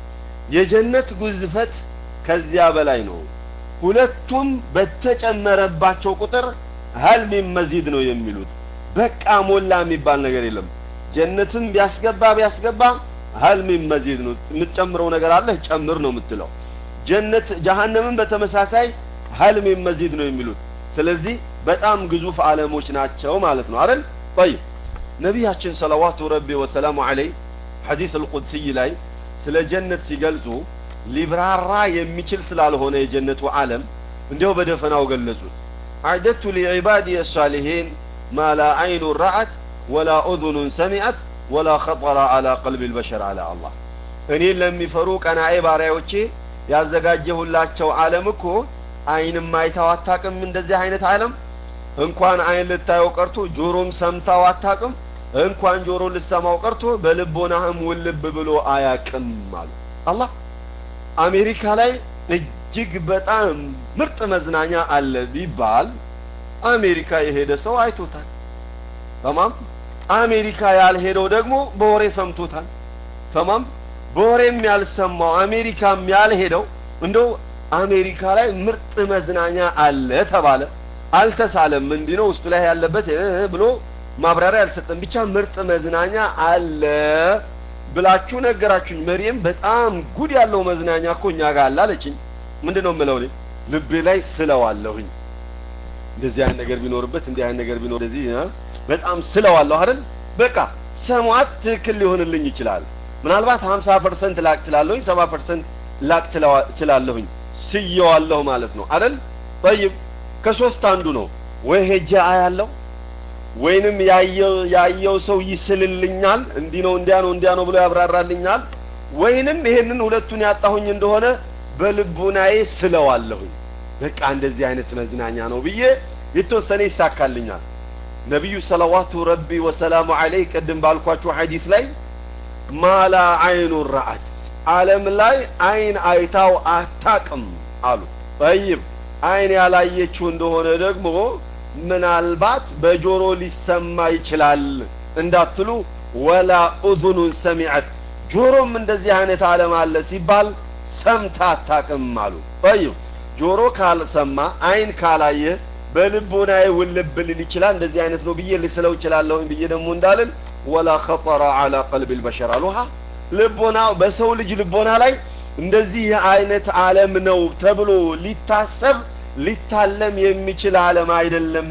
የጀነት ጉዝፈት ከዚያ በላይ ነው። ሁለቱም በተጨመረባቸው ቁጥር ሀል ሚን መዚድ ነው የሚሉት። በቃ ሞላ የሚባል ነገር የለም። ጀነትም ቢያስገባ ቢያስገባ ሀል ሚን መዚድ ነው። የምትጨምረው ነገር አለ ጨምር ነው የምትለው። ጀነት ጀሀነምን በተመሳሳይ ሀል ሚን መዚድ ነው የሚሉት። ስለዚህ በጣም ግዙፍ ዓለሞች ናቸው ማለት ነው አይደል? ጠይብ ነቢያችን ሰለዋቱ ረቢ ወሰላሙ ዐለይህ ሐዲስ አልቁድስይ ላይ ስለ ጀነት ሲገልጹ ሊብራራ የሚችል ስላልሆነ የጀነቱ ዓለም እንዲያው በደፈናው ገለጹት። አዕደቱ ሊዕባዲ ሳሊሒን ማ ላ አይኑ ረአት ወላ ኡዙኑን ሰሚዐት ወላ ኸጠረ አላ ቀልቢ ልበሸር አለ አላህ። እኔን ለሚፈሩ ቀናኤ ባሪያዎቼ ያዘጋጀሁላቸው ዓለም እኮ አይንም አይታው አታቅም። እንደዚህ አይነት ዓለም እንኳን አይን ልታየው ቀርቶ ጆሮም ሰምታው አታቅም። እንኳን ጆሮ ልሰማው ቀርቶ በልቦናህም ውልብ ብሎ አያቅም አሉ አላህ። አሜሪካ ላይ እጅግ በጣም ምርጥ መዝናኛ አለ ቢባል አሜሪካ የሄደ ሰው አይቶታል። ተማም አሜሪካ ያልሄደው ደግሞ በወሬ ሰምቶታል። ተማም በወሬም ያልሰማው አሜሪካም ያልሄደው እንደው አሜሪካ ላይ ምርጥ መዝናኛ አለ ተባለ፣ አልተሳለም። እንዲህ ነው ውስጡ ላይ ያለበት ብሎ ማብራሪያ አልሰጠም። ብቻ ምርጥ መዝናኛ አለ ብላችሁ ነገራችሁኝ። መሪየም በጣም ጉድ ያለው መዝናኛ እኮ እኛ ጋር አለ አለችኝ። ምንድን ነው የምለው እኔ ልቤ ላይ ስለዋለሁኝ። እንደዚህ አይነት ነገር ቢኖርበት እንዲህ አይነት ነገር ቢኖር እንደዚህ በጣም ስለዋለሁ አይደል? በቃ ሰሟት ትክክል ሊሆንልኝ ይችላል። ምናልባት 50 ፐርሰንት ላቅ ትላለሁኝ፣ 70 ፐርሰንት ላቅ ትላለሁኝ። ስየዋለሁ ማለት ነው አይደል? ጠይብ ከሶስት አንዱ ነው ወይ ሄጄ አያለሁ ወይንም ያየው ሰው ይስልልኛል፣ እንዲህ ነው እንዲያ ነው እንዲያ ነው ብሎ ያብራራልኛል። ወይንም ይሄንን ሁለቱን ያጣሁኝ እንደሆነ በልቡናዬ ስለዋለሁኝ። በቃ እንደዚህ አይነት መዝናኛ ነው ብዬ የተወሰነ ይሳካልኛል። ነቢዩ ሰለዋቱ ረቢ ወሰላሙ ዐለይህ ቅድም ባልኳችሁ ሐዲስ ላይ ማላ አይኑ ረአት ዓለም ላይ አይን አይታው አታቅም አሉ። ጠይብ አይን ያላየችው እንደሆነ ደግሞ ምናልባት በጆሮ ሊሰማ ይችላል እንዳትሉ፣ ወላ ኡዙኑን ሰሚዐት ጆሮም እንደዚህ አይነት ዓለም አለ ሲባል ሰምታ አታቅም አሉ። ጠይብ ጆሮ ካልሰማ አይን ካላየ በልቦናዬ ውልብ ልል ይችላል እንደዚህ አይነት ነው ብዬ ልስለው እችላለሁኝ ብዬ ደግሞ እንዳልን ወላ ኸጠረ ዐላ ቀልቢ ልበሸር አሉሃ ልቦና በሰው ልጅ ልቦና ላይ እንደዚህ አይነት ዓለም ነው ተብሎ ሊታሰብ ሊታለም የሚችል ዓለም አይደለም።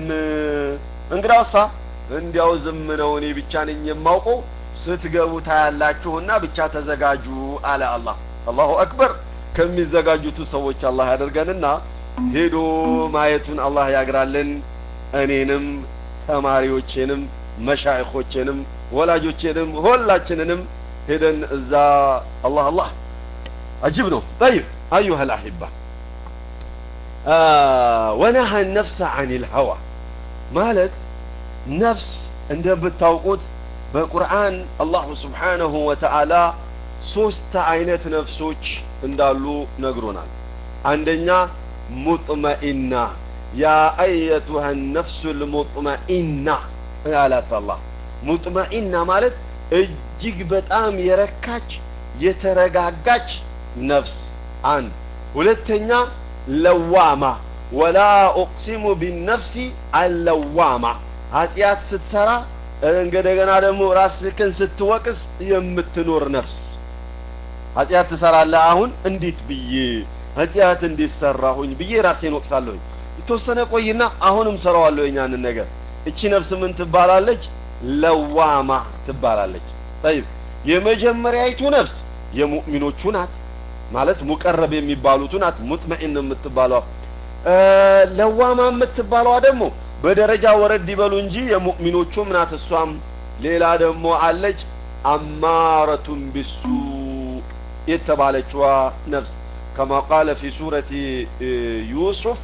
እንግዳውሳ እንዲያው ዝም ነው እኔ ብቻ ነኝ የማውቀው ስትገቡ ታያላችሁና ብቻ ተዘጋጁ አለ አላህ። አላሁ አክበር። ከሚዘጋጁት ሰዎች አላህ ያደርገንና ሄዶ ማየቱን አላህ ያግራልን። እኔንም ተማሪዎቼንም መሻይኾቼንም ወላጆቼንም ሁላችንንም ሄደን እዛ አላህ አላህ አጅብ ነው። ጠይብ አዩሃ ልአሒባ ወነሀ ነፍሰ አኒል ሀዋ ማለት ነፍስ እንደምታውቁት በቁርአን አላሁ ስብሓነሁ ወተዓላ ሶስት አይነት ነፍሶች እንዳሉ ነግሮናል። አንደኛ ሙጥመኢና ያ አየቱሃ ነፍሱ ልሙጥመኢና አላት አላህ። ሙጥመኢና ማለት እጅግ በጣም የረካች የተረጋጋች ነፍስ አንድ። ሁለተኛ ለዋማ ወላ ኡቅሲሙ ቢነፍሲ አለዋማ ኃጢአት ስትሰራ እንደገና ደግሞ ራስህን ስትወቅስ የምትኖር ነፍስ። ኃጢአት ትሰራለህ። አሁን እንዴት ብዬ ኃጢአት እንዴት ሰራሁኝ ብዬ ራሴን ወቅሳለሁኝ። የተወሰነ ቆይና አሁንም ሰራዋለሁ ያንን ነገር። እቺ ነፍስ ምን ትባላለች? ለዋማ ትባላለች። ጠይብ የመጀመሪያይቱ ነፍስ የሙእሚኖቹ ናት ማለት ሙቀረብ የሚባሉቱ ናት ሙጥመኢን የምትባለዋ ለዋማ የምትባለዋ ደግሞ በደረጃ ወረድ ይበሉ እንጂ የሙእሚኖቹም ናት እሷም ሌላ ደግሞ አለች አማረቱን ቢሱ የተባለችዋ ነፍስ ከማ ቃለ ፊ ሱረቲ ዩሱፍ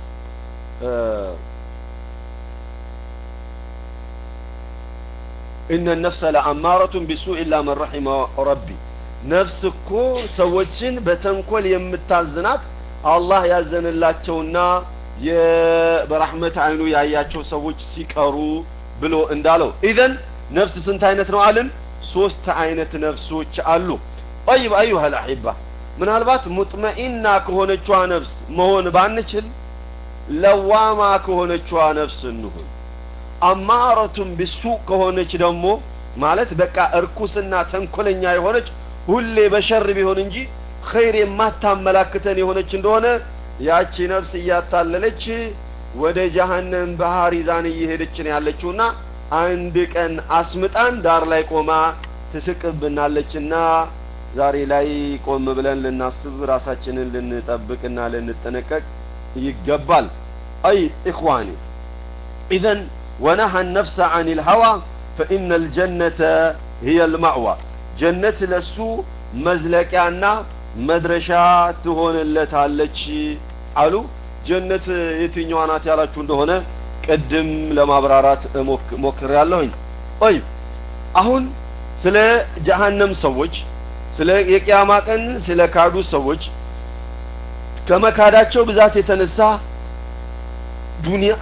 እነ ነፍሰ ለአማረቱን ቢሱ ኢላ መን ረሒመ ረቢ ነፍስ እኮ ሰዎችን በተንኮል የምታዝናት አላህ ያዘንላቸውና በረሕመት አይኑ ያያቸው ሰዎች ሲቀሩ ብሎ እንዳለው ኢዘን ነፍስ ስንት አይነት ነው አልን ሶስት አይነት ነፍሶች አሉ ጠይብ አዩሃ ልአሒባ ምናልባት ሙጥመኢና ከሆነችዋ ነፍስ መሆን ባንችል ለዋማ ከሆነችዋ ነፍስ እንሁን አማረቱን ቢሱ ከሆነች ደግሞ ማለት በቃ እርኩስና ተንኮለኛ የሆነች ሁሌ በሸር ቢሆን እንጂ ኸይር የማታመላክተን የሆነች እንደሆነ ያቺ ነፍስ እያታለለች ወደ ጀሀነም ባህር ይዛን እየሄደች ነው ያለችውና አንድ ቀን አስምጣን ዳር ላይ ቆማ ትስቅብናለችና ዛሬ ላይ ቆም ብለን ልናስብ ራሳችንን ልንጠብቅና ልንጠነቀቅ ይገባል አይ ኢኽዋኒ ኢዘን ወነሀ ነፍሰ አን ልሀዋ ፈኢነ ልጀነተ ህየ ልማዕዋ ጀነት ለሱ መዝለቂያና መድረሻ ትሆንለታለች አሉ ጀነት የትኛዋ ናት ያላችሁ እንደሆነ ቅድም ለማብራራት ሞክር ያለሁኝ ኦይ አሁን ስለ ጀሀነም ሰዎች ስለ የቅያማ ቀን ስለ ካዱ ሰዎች ከመካዳቸው ብዛት የተነሳ ዱንያ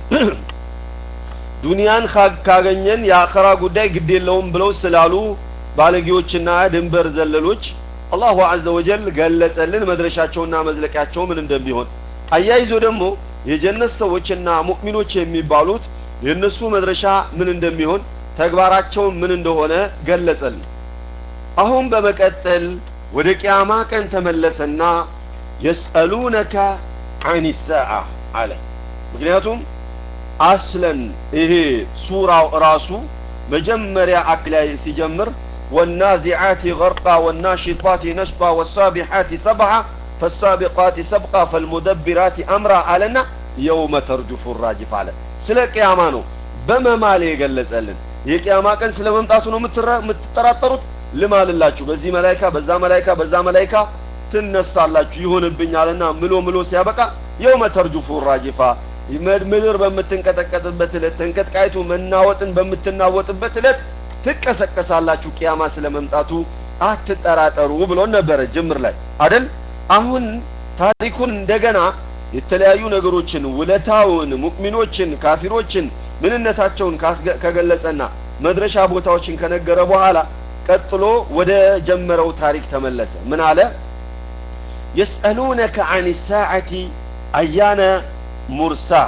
ዱንያን ካገኘን የአኸራ ጉዳይ ግድ የለውም ብለው ስላሉ ባለጌዎችና ድንበር ዘለሎች አላሁ አዘ ወጀል ገለጸልን መድረሻቸውና መዝለቂያቸው ምን እንደሚሆን አያይዞ ደግሞ የጀነት ሰዎችና ሙእሚኖች የሚባሉት የእነሱ መድረሻ ምን እንደሚሆን ተግባራቸው ምን እንደሆነ ገለጸልን አሁን በመቀጠል ወደ ቅያማ ቀን ተመለሰና የስአሉነከ አን ሰዓ አለ ምክንያቱም አስለን ይሄ ሱራው ራሱ መጀመሪያ አክላይ ሲጀምር والنازعات غرقا والناشطات نشطا والسابحات سبعا فالسابقات سبقا فالمدبرات أمرا علنا يوم ترجف الراجف على سلا قياما نو በመማል የገለጸልን የቅያማ ቀን ስለ መምጣቱ ነው የምትጠራጠሩት ልማልላችሁ በዚህ መላይካ በዛ መላይካ በዛ መላይካ ትነሳላችሁ ይሆንብኛልና ምሎ ምሎ ሲያበቃ የውመ ተርጁፉ ራጅፋ ምድር በምትንቀጠቀጥበት ዕለት ተንቀጥቃይቱ መናወጥን በምትናወጥበት ዕለት ትቀሰቀሳላችሁ ቅያማ ስለ መምጣቱ አትጠራጠሩ ብሎን ነበረ ጅምር ላይ አደል አሁን ታሪኩን እንደገና የተለያዩ ነገሮችን ውለታውን ሙእሚኖችን ካፊሮችን ምንነታቸውን ከገለጸና መድረሻ ቦታዎችን ከነገረ በኋላ ቀጥሎ ወደ ጀመረው ታሪክ ተመለሰ ምን አለ የስአሉነከ አን ሳዓቲ አያነ ሙርሳሃ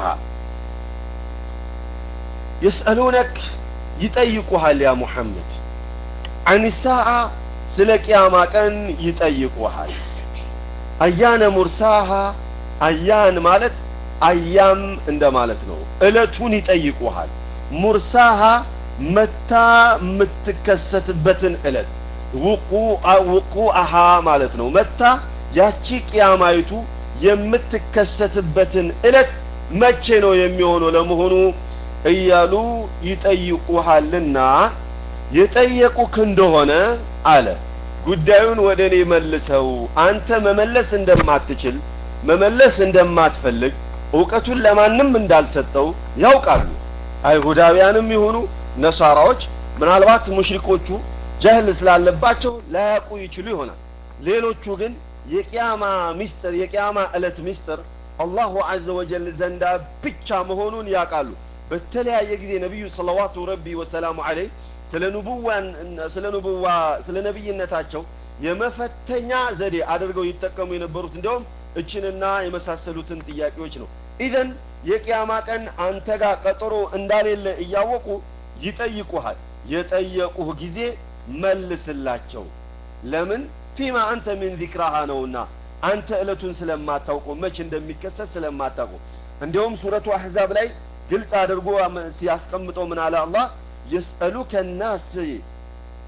የስአሉነክ ይጠይቁሃል ያ ሙሐመድ አን ሳዓ ስለ ቅያማ ቀን ይጠይቁሃል አያነ ሙርሳሃ አያን ማለት አያም እንደማለት ነው እለቱን ይጠይቁሃል ሙርሳሃ መታ የምትከሰትበትን እለት ውቁአሃ ማለት ነው መታ ያቺ ቅያማይቱ የምትከሰትበትን እለት መቼ ነው የሚሆነው ለመሆኑ እያሉ ይጠይቁሃልና የጠየቁክ እንደሆነ አለ ጉዳዩን ወደ እኔ መልሰው አንተ መመለስ እንደማትችል መመለስ እንደማትፈልግ እውቀቱን ለማንም እንዳልሰጠው ያውቃሉ አይሁዳውያንም ይሁኑ ነሳራዎች ምናልባት ሙሽሪኮቹ ጀህል ስላለባቸው ላያውቁ ይችሉ ይሆናል ሌሎቹ ግን የቅያማ ሚስጥር የቅያማ ዕለት ሚስጥር አላሁ አዘ ወጀል ዘንዳ ብቻ መሆኑን ያውቃሉ በተለያየ ጊዜ ነቢዩ ሰለዋቱ ረቢ ወሰላሙ አለይህ ስለ ኑቡዋን ስለ ኑቡዋ ስለ ነቢይነታቸው የመፈተኛ ዘዴ አድርገው ይጠቀሙ የነበሩት እንዲያውም እችንና የመሳሰሉትን ጥያቄዎች ነው ኢዘን የቅያማ ቀን አንተ ጋር ቀጠሮ እንዳሌለ እያወቁ ይጠይቁሃል የጠየቁህ ጊዜ መልስላቸው ለምን ፊማ አንተ ሚን ዚክራሃ ነውና አንተ እለቱን ስለማታውቁ መች እንደሚከሰት ስለማታውቁ እንዲሁም ሱረቱ አሕዛብ ላይ ግልጽ አድርጎ ሲያስቀምጠው ምን አለ አላህ የስአሉከ ናስ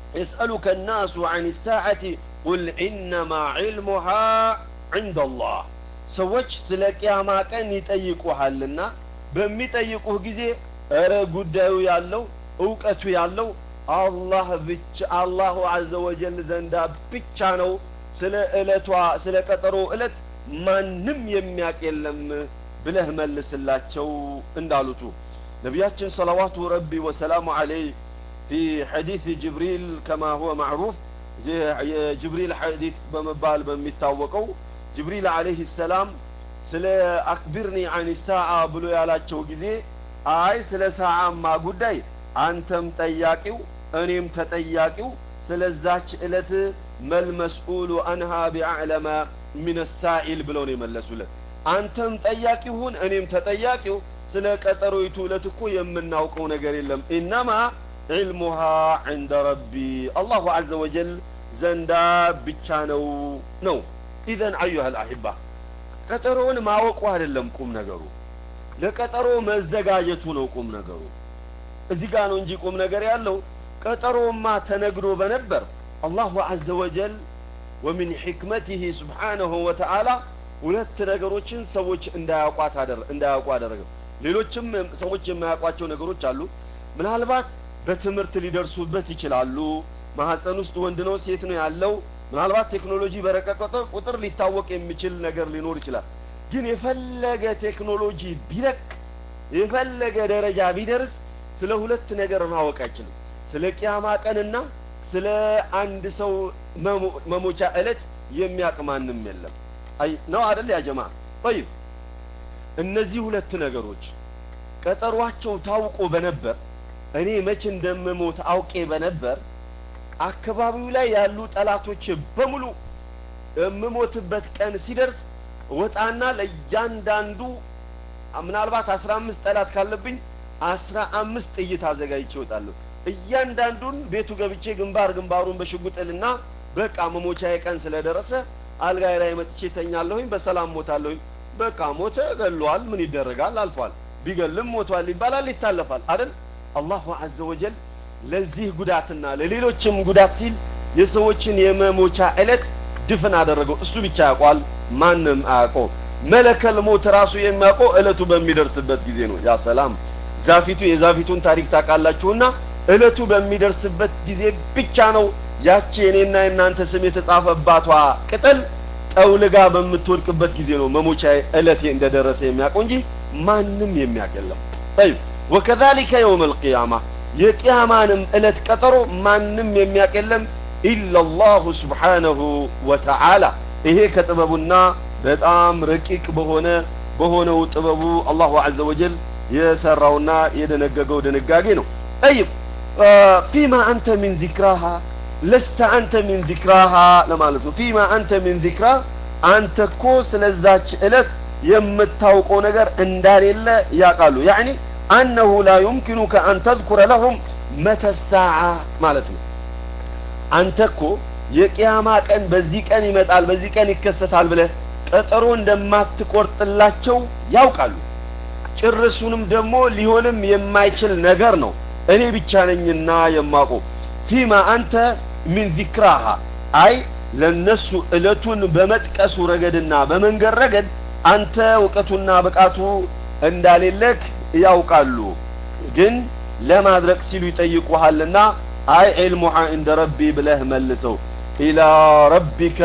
يسألك الناس عن الساعة قل إنما علمها عند الله ሰዎች ስለ ቅያማ ቀን ይጠይቁሃልና በሚጠይቁህ ጊዜ እረ ጉዳዩ ያለው እውቀቱ ያለው አላህ ብቻ አላሁ አዘ ወጀል ዘንዳ ብቻ ነው ስለ ዕለቷ ስለ ቀጠሮ ዕለት ማንም የሚያቅ የለም ብለህ መልስላቸው እንዳሉቱ ነቢያችን ሰለዋቱ ረቢ ወሰላሙ አለይህ ፊ ሐዲስ ጅብሪል ከማ ሁወ ማዕሩፍ የጅብሪል ሐዲስ በመባል በሚታወቀው ጅብሪል አለይህ ሰላም ስለ አክቢርኒ አን ሳዓ ብሎ ያላቸው ጊዜ አይ ስለ ሰዓማ ጉዳይ አንተም ጠያቂው እኔም ተጠያቂው ስለዛች ዕለት መልመስኡሉ አንሃ ቢአዕለመ ሚን ሳኢል ብለው ነው የመለሱለት አንተም ጠያቂ ሁን እኔም ተጠያቂው ስለ ቀጠሮይቱ ዕለት እኮ የምናውቀው ነገር የለም ኢነማ ዒልሙሃ ዕንደ ረቢ አላሁ አዘ ወጀል ዘንዳ ብቻ ነው ነው ኢዘን አዩሃ ልአሕባ ቀጠሮውን ማወቁ አይደለም ቁም ነገሩ ለቀጠሮ መዘጋጀቱ ነው ቁም ነገሩ እዚህ ጋር ነው እንጂ ቁም ነገር ያለው ቀጠሮማ ተነግሮ በነበር አላሁ አዘ ወጀል ወሚን ሕክመቲህ ስብሓነሁ ወተዓላ ሁለት ነገሮችን ሰዎች እንዳያውቋት እንዳያውቁ አደረገ ሌሎችም ሰዎች የማያውቋቸው ነገሮች አሉ ምናልባት በትምህርት ሊደርሱበት ይችላሉ ማህፀን ውስጥ ወንድ ነው ሴት ነው ያለው ምናልባት ቴክኖሎጂ በረቀቀ ቁጥር ሊታወቅ የሚችል ነገር ሊኖር ይችላል ግን የፈለገ ቴክኖሎጂ ቢረቅ የፈለገ ደረጃ ቢደርስ ስለ ሁለት ነገር ማወቅ አይችልም ስለ ቅያማ ቀንና ስለ አንድ ሰው መሞቻ ዕለት የሚያቅ ማንም የለም አይ ነው አደል ያ ጀማ ጠይብ እነዚህ ሁለት ነገሮች ቀጠሯቸው ታውቆ በነበር እኔ መቼ እንደምሞት አውቄ በነበር አካባቢው ላይ ያሉ ጠላቶች በሙሉ የምሞትበት ቀን ሲደርስ ወጣና ለእያንዳንዱ ምናልባት አስራ አምስት ጠላት ካለብኝ አስራ አምስት ጥይት አዘጋጅቼ እወጣለሁ እያንዳንዱን ቤቱ ገብቼ ግንባር ግንባሩን በሽጉጥልና በቃ መሞቻዬ ቀን ስለደረሰ አልጋይ ላይ መጥቼ ተኛለሁኝ በሰላም ሞታለሁኝ በቃ ሞተ ገሏል ምን ይደረጋል አልፏል ቢገልም ሞቷል ይባላል ይታለፋል አይደል አላሁ አዘ ወጀል ለዚህ ጉዳትና ለሌሎችም ጉዳት ሲል የሰዎችን የመሞቻ ዕለት ድፍን አደረገው እሱ ብቻ ያውቋል ማንም አያውቀው መለከል ሞት ራሱ የሚያውቀው ዕለቱ በሚደርስበት ጊዜ ነው ያ ሰላም ዛፊቱ የዛፊቱን ታሪክ ታውቃላችሁና ዕለቱ በሚደርስበት ጊዜ ብቻ ነው ያቺ የኔና የእናንተ ስም የተጻፈባቷ ቅጠል ጠውልጋ በምትወድቅበት ጊዜ ነው መሞቻ ዕለቴ እንደደረሰ የሚያውቀው እንጂ ማንም የሚያውቅ የለም ጠይብ ወከዛሊከ የውም አልቅያማ የቅያማንም ዕለት ቀጠሮ ማንም የሚያውቅ የለም ኢላላሁ ስብሓነሁ ወተዓላ ይሄ ከጥበቡና በጣም ረቂቅ በሆነ በሆነው ጥበቡ አላሁ አዘ ወጀል የሰራውና የደነገገው ድንጋጌ ነው ጠይብ ፊማ አንተ ሚን ዚክራሃ ለስተ አንተ ሚን ዚክራሃ ለማለት ነው ፊማ አንተ ሚን ዚክራ አንተ እኮ ስለዛች ዕለት የምታውቀው ነገር እንዳሌለ ያውቃሉ ያዕኒ አነሁ ላ ዩምኪኑከ አን ተዝኩረ ለሁም መተ ሳዓ ማለት ነው አንተ እኮ የቅያማ ቀን በዚህ ቀን ይመጣል በዚህ ቀን ይከሰታል ብለህ ቀጠሮ እንደማትቆርጥላቸው ያውቃሉ ጭርሱንም ደግሞ ሊሆንም የማይችል ነገር ነው እኔ ብቻ ነኝና የማውቀው ፊማ አንተ ሚን ዚክራሃ አይ ለነሱ እለቱን በመጥቀሱ ረገድና በመንገድ ረገድ አንተ እውቀቱና ብቃቱ እንዳሌለክ ያውቃሉ ግን ለማድረግ ሲሉ ይጠይቁሃልና አይ ዒልሙሃ እንደ ረቢ ብለህ መልሰው ኢላ ረቢከ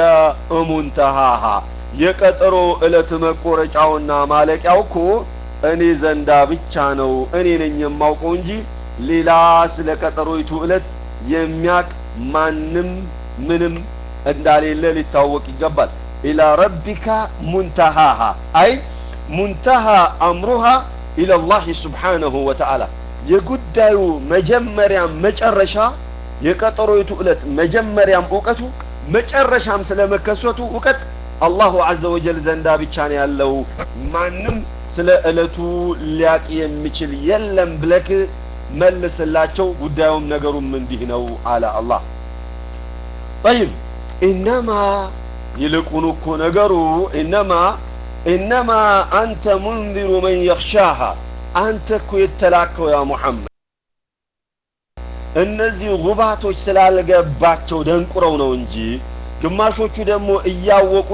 እሙንተሃሃ የቀጠሮ ዕለት መቆረጫውና ማለቂያው እኮ እኔ ዘንዳ ብቻ ነው እኔ ነኝ የማውቀው እንጂ ሌላ ስለ ቀጠሮይቱ ዕለት የሚያቅ ማንም ምንም እንዳሌለ ሊታወቅ ይገባል ኢላ ረቢካ ሙንተሃሃ አይ ሙንተሃ አምሩሃ ኢለላህ ስብሓነሁ ወተዓላ የጉዳዩ መጀመሪያም መጨረሻ የቀጠሮይቱ ዕለት መጀመሪያም እውቀቱ መጨረሻም ስለመከሰቱ እውቀት አላሁ አዘ ወጀል ዘንዳ ብቻ ነው ያለው ማንም ስለ ዕለቱ ሊያቅ የሚችል የለም ብለክ መልስላቸው ጉዳዩም ነገሩም እንዲህ ነው አለ አላህ ጠይብ ኢነማ ይልቁኑ እኮ ነገሩ ኢነማ ኢነማ አንተ ሙንዚሩ መን የኽሻሃ አንተ እኮ የተላከው ያ ሙሐመድ እነዚህ ጉባቶች ስላልገባቸው ደንቁረው ነው እንጂ ግማሾቹ ደግሞ እያወቁ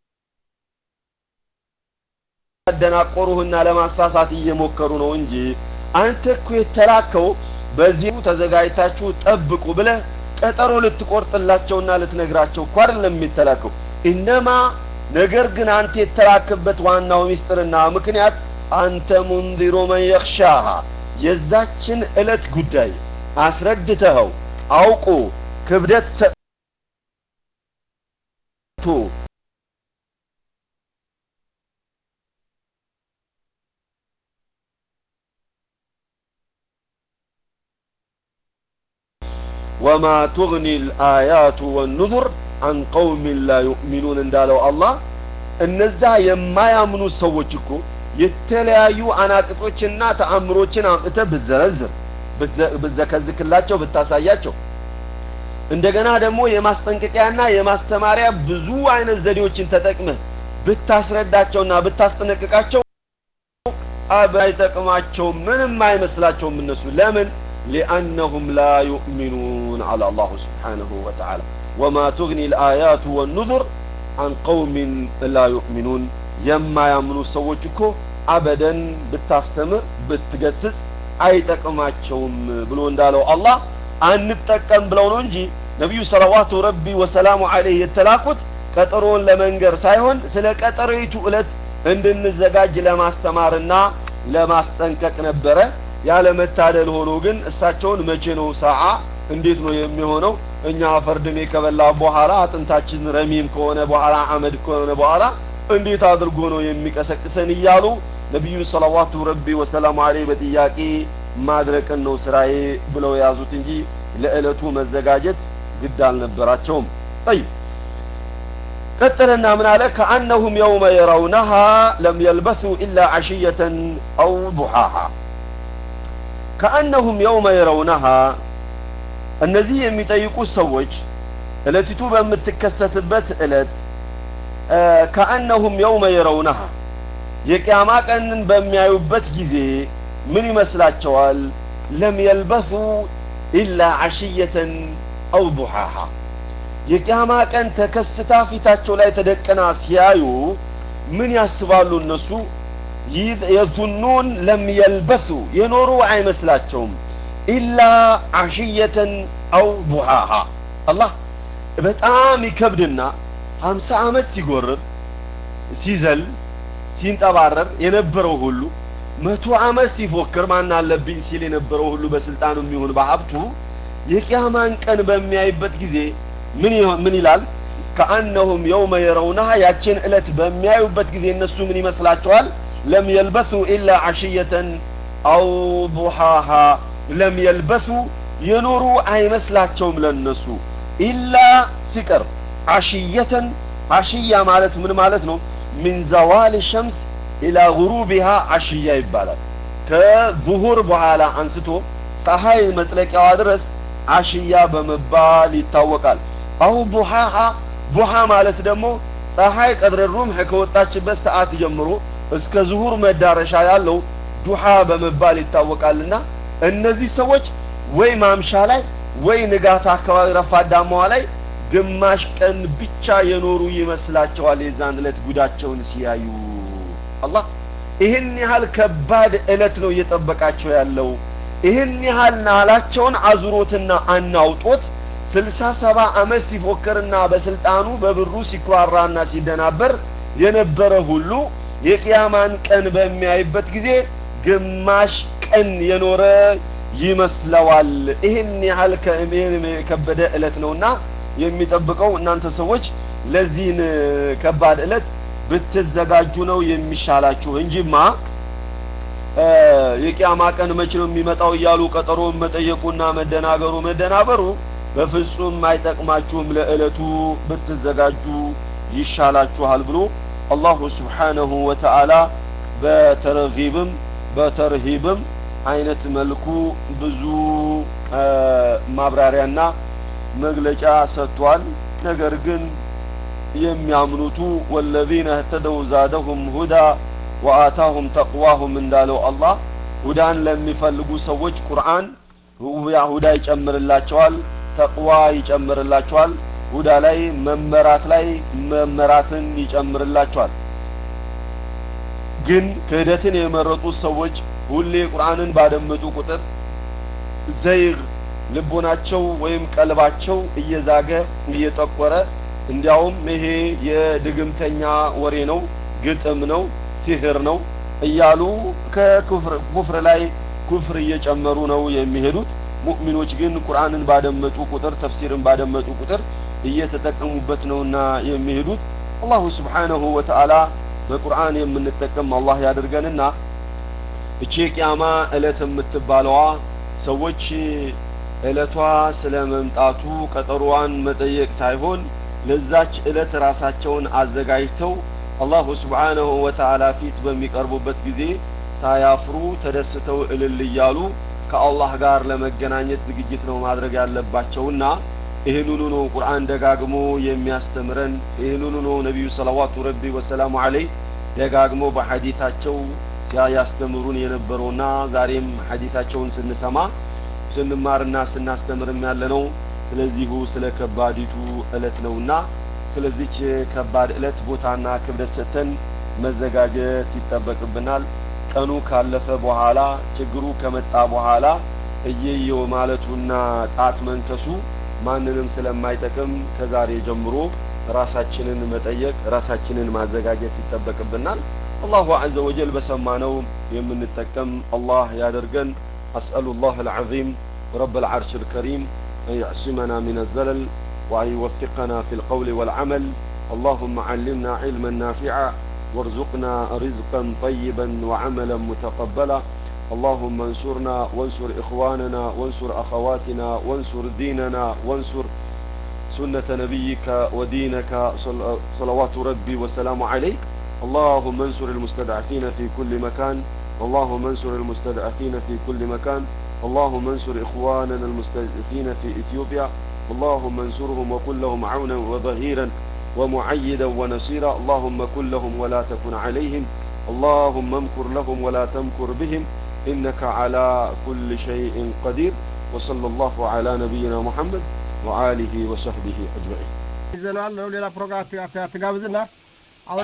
እያደናቆሩህና ለማሳሳት እየሞከሩ ነው እንጂ አንተ እኮ የተላከው በዚሁ ተዘጋጅታችሁ ጠብቁ ብለህ ቀጠሮ ልትቆርጥላቸውና ልትነግራቸው እኮ አይደለም የሚተላከው ኢነማ ነገር ግን አንተ የተላክበት ዋናው ሚስጥርና ምክንያት አንተ ሙንዚሩ መን የኽሻሃ የዛችን ዕለት ጉዳይ አስረድተኸው አውቆ ክብደት ሰጥቶ ወማ ቱግኒ ልአያቱ ወኑዙር አን ቀውሚን ላ ዩእሚኑን እንዳለው አላህ እነዛ የማያምኑ ሰዎች እኮ የተለያዩ አናቅጾችና ተአምሮችን አምጥተህ ብትዘረዝር ብትዘከዝክላቸው ብታሳያቸው እንደገና ደግሞ የማስጠንቀቂያና የማስተማሪያ ብዙ አይነት ዘዴዎችን ተጠቅመህ ብታስረዳቸውና ብታስጠነቅቃቸው አይጠቅማቸውም ምንም አይመስላቸውም እነሱ ለምን ሊአነሁም ላ ዩእሚኑን አለ አላሁ ስብሓንሁ ወተዓላ ወማ ቱግኒ ልአያቱ ወኑዙር አን ቀውሚን ላ ዩእሚኑን የማያምኑ ሰዎች እኮ አበደን ብታስተምር ብትገስጽ አይጠቅማቸውም ብሎ እንዳለው አላህ አንጠቀም ብለው ነው እንጂ ነቢዩ ሰለዋቱ ረቢ ወሰላሙ አለይህ የተላኩት ቀጠሮውን ለመንገር ሳይሆን ስለ ቀጠሮይቱ ዕለት እንድንዘጋጅ ለማስተማርና ለማስጠንቀቅ ነበረ ያለመታደል ሆኖ ግን እሳቸውን መቼ ነው ሰዓ እንዴት ነው የሚሆነው እኛ ፈርድሜ ከበላ በኋላ አጥንታችን ረሚም ከሆነ በኋላ አመድ ከሆነ በኋላ እንዴት አድርጎ ነው የሚቀሰቅሰን እያሉ ነቢዩን ሰለዋቱ ረቢ ወሰላሙ አለይህ በጥያቄ ማድረቅን ነው ስራዬ ብለው የያዙት እንጂ ለዕለቱ መዘጋጀት ግድ አልነበራቸውም ጠይብ ቀጥልና ምን አለ ከአነሁም የውመ የረውነሃ ለም የልበሱ ኢላ አሽየተን አው ዱሓሃ ከአነሁም የውመ የረውነሃ እነዚህ የሚጠይቁት ሰዎች እለቲቱ በምትከሰትበት እለት ከአነሁም የውመ የረውነሃ የቅያማ ቀንን በሚያዩበት ጊዜ ምን ይመስላቸዋል ለም የልበሱ ኢላ አሽየተን አው ዱሓሃ የቅያማ ቀን ተከስታ ፊታቸው ላይ ተደቀና ሲያዩ ምን ያስባሉ እነሱ የዙኑን ለም የልበሱ የኖሩ አይመስላቸውም ኢላ አሽየተን አው ዱሓሃ አላህ በጣም ይከብድና ሀምሳ ዓመት ሲጎርር ሲዘል ሲንጠባረር የነበረው ሁሉ መቶ ዓመት ሲፎክር ማን አለብኝ ሲል የነበረው ሁሉ በስልጣኑ የሚሆን በሀብቱ የቅያማን ቀን በሚያይበት ጊዜ ምን ምን ይላል ከአነሁም የውመ የረውናሃ ያችን ዕለት በሚያዩበት ጊዜ እነሱ ምን ይመስላቸዋል ለም የልበሱ ኢላ አሽየተን አው ዱሓሃ ለም የልበሱ የኖሩ አይመስላቸውም ለነሱ ኢላ ሲቀር አሽየተን አሽያ ማለት ምን ማለት ነው ሚን ዘዋል ሸምስ ኢላ ጉሩቢሃ አሽያ ይባላል ከዙሁር በኋላ አንስቶ ፀሐይ መጥለቂያዋ ድረስ አሽያ በመባል ይታወቃል አው ዱሓሃ ዱሓ ማለት ደግሞ ፀሐይ ቀድረ ሩምሕ ከወጣችበት ሰዓት ጀምሮ እስከ ዙሁር መዳረሻ ያለው ዱሓ በመባል ይታወቃልና እነዚህ ሰዎች ወይ ማምሻ ላይ ወይ ንጋት አካባቢ ረፋዳማዋ ላይ ግማሽ ቀን ብቻ የኖሩ ይመስላቸዋል የዛን ዕለት ጉዳቸውን ሲያዩ አላህ ይህን ያህል ከባድ ዕለት ነው እየጠበቃቸው ያለው ይህን ያህል ናላቸውን አዙሮትና አናውጦት ስልሳ ሰባ ዓመት ሲፎክርና በስልጣኑ በብሩ ሲኩራራና ሲደናበር የነበረ ሁሉ የቅያማን ቀን በሚያይበት ጊዜ ግማሽ ቀን የኖረ ይመስለዋል ይህን ያህል የከበደ ዕለት ነውና የሚጠብቀው እናንተ ሰዎች ለዚህን ከባድ ዕለት ብትዘጋጁ ነው የሚሻላችሁ እንጂማ የቅያማ ቀን መቼ ነው የሚመጣው እያሉ ቀጠሮን መጠየቁና መደናገሩ መደናበሩ በፍጹም አይጠቅማችሁም ለዕለቱ ብትዘጋጁ ይሻላችኋል ብሎ አላሁ ስብሓነሁ ወተዓላ በተረጊብም በተርሂብም አይነት መልኩ ብዙ ማብራሪያና መግለጫ ሰጥቷል ነገር ግን የሚያምኑቱ ወለዚነ እህተደው ዛደሁም ሁዳ ወአታሁም ተቅዋሁም እንዳለው አላህ ሁዳን ለሚፈልጉ ሰዎች ቁርአን ሁዳ ይጨምርላቸዋል ተቅዋ ይጨምርላቸዋል ሁዳ ላይ መመራት ላይ መመራትን ይጨምርላቸዋል ግን ክህደትን የመረጡት ሰዎች ሁሌ ቁርአንን ባደመጡ ቁጥር ዘይግ ልቦናቸው ወይም ቀልባቸው እየዛገ እየጠቆረ እንዲያውም ይሄ የድግምተኛ ወሬ ነው ግጥም ነው ሲህር ነው እያሉ ከኩፍር ላይ ኩፍር እየጨመሩ ነው የሚሄዱት ሙእሚኖች ግን ቁርአንን ባደመጡ ቁጥር ተፍሲርን ባደመጡ ቁጥር እየተጠቀሙበት ነውና የሚሄዱት አላሁ ስብሓነሁ ወተዓላ በቁርአን የምንጠቀም አላህ ያድርገንና እቺ ቂያማ እለት የምትባለዋ ሰዎች እለቷ ስለ መምጣቱ ቀጠሮዋን መጠየቅ ሳይሆን ለዛች እለት ራሳቸውን አዘጋጅተው አላሁ ስብሓነሁ ወተዓላ ፊት በሚቀርቡበት ጊዜ ሳያፍሩ ተደስተው እልል እያሉ ከአላህ ጋር ለመገናኘት ዝግጅት ነው ማድረግ ያለባቸውና ይህንኑ ነው ቁርአን ደጋግሞ የሚያስተምረን ይህንኑ ነው ነቢዩ ሰለዋቱ ረቢ ወሰላሙ አለይህ ደጋግሞ በሐዲታቸው ያስተምሩን የነበረውና ዛሬም ሐዲታቸውን ስንሰማ ስንማርና ስናስተምርም ያለ ነው ስለዚሁ ስለ ከባዲቱ እለት ነውና ስለዚች ከባድ እለት ቦታና ክብደት ሰጥተን መዘጋጀት ይጠበቅብናል ቀኑ ካለፈ በኋላ ችግሩ ከመጣ በኋላ እየየው ማለቱና ጣት መንከሱ ማንንም ስለማይጠቅም ከዛሬ ጀምሮ ራሳችንን መጠየቅ ራሳችንን ማዘጋጀት ይጠበቅብናል አላሁ አዘ ወጀል በሰማነው የምንጠቀም አላህ ያደርገን أسأل الله العظيم رب العرش الكريم أن يعصمنا من الزلل وأن يوفقنا في القول والعمل اللهم علمنا علما نافعا وارزقنا رزقا طيبا وعملا متقبلا اللهم انصرنا وانصر إخواننا وانصر أخواتنا وانصر ديننا وانصر سنة نبيك ودينك صلوات ربي والسلام عليه اللهم انصر المستضعفين في كل مكان اللهم انصر المستضعفين في كل مكان اللهم انصر إخواننا المستضعفين في إثيوبيا اللهم انصرهم وكن لهم عونا وظهيرا ومعيدا ونصيرا اللهم كن لهم ولا تكن عليهم اللهم امكر لهم ولا تمكر بهم إنك على كل شيء قدير وصلى الله على نبينا محمد وآله وصحبه أجمعين ይዘናል ነው ሌላ ፕሮግራም አትጋብዝና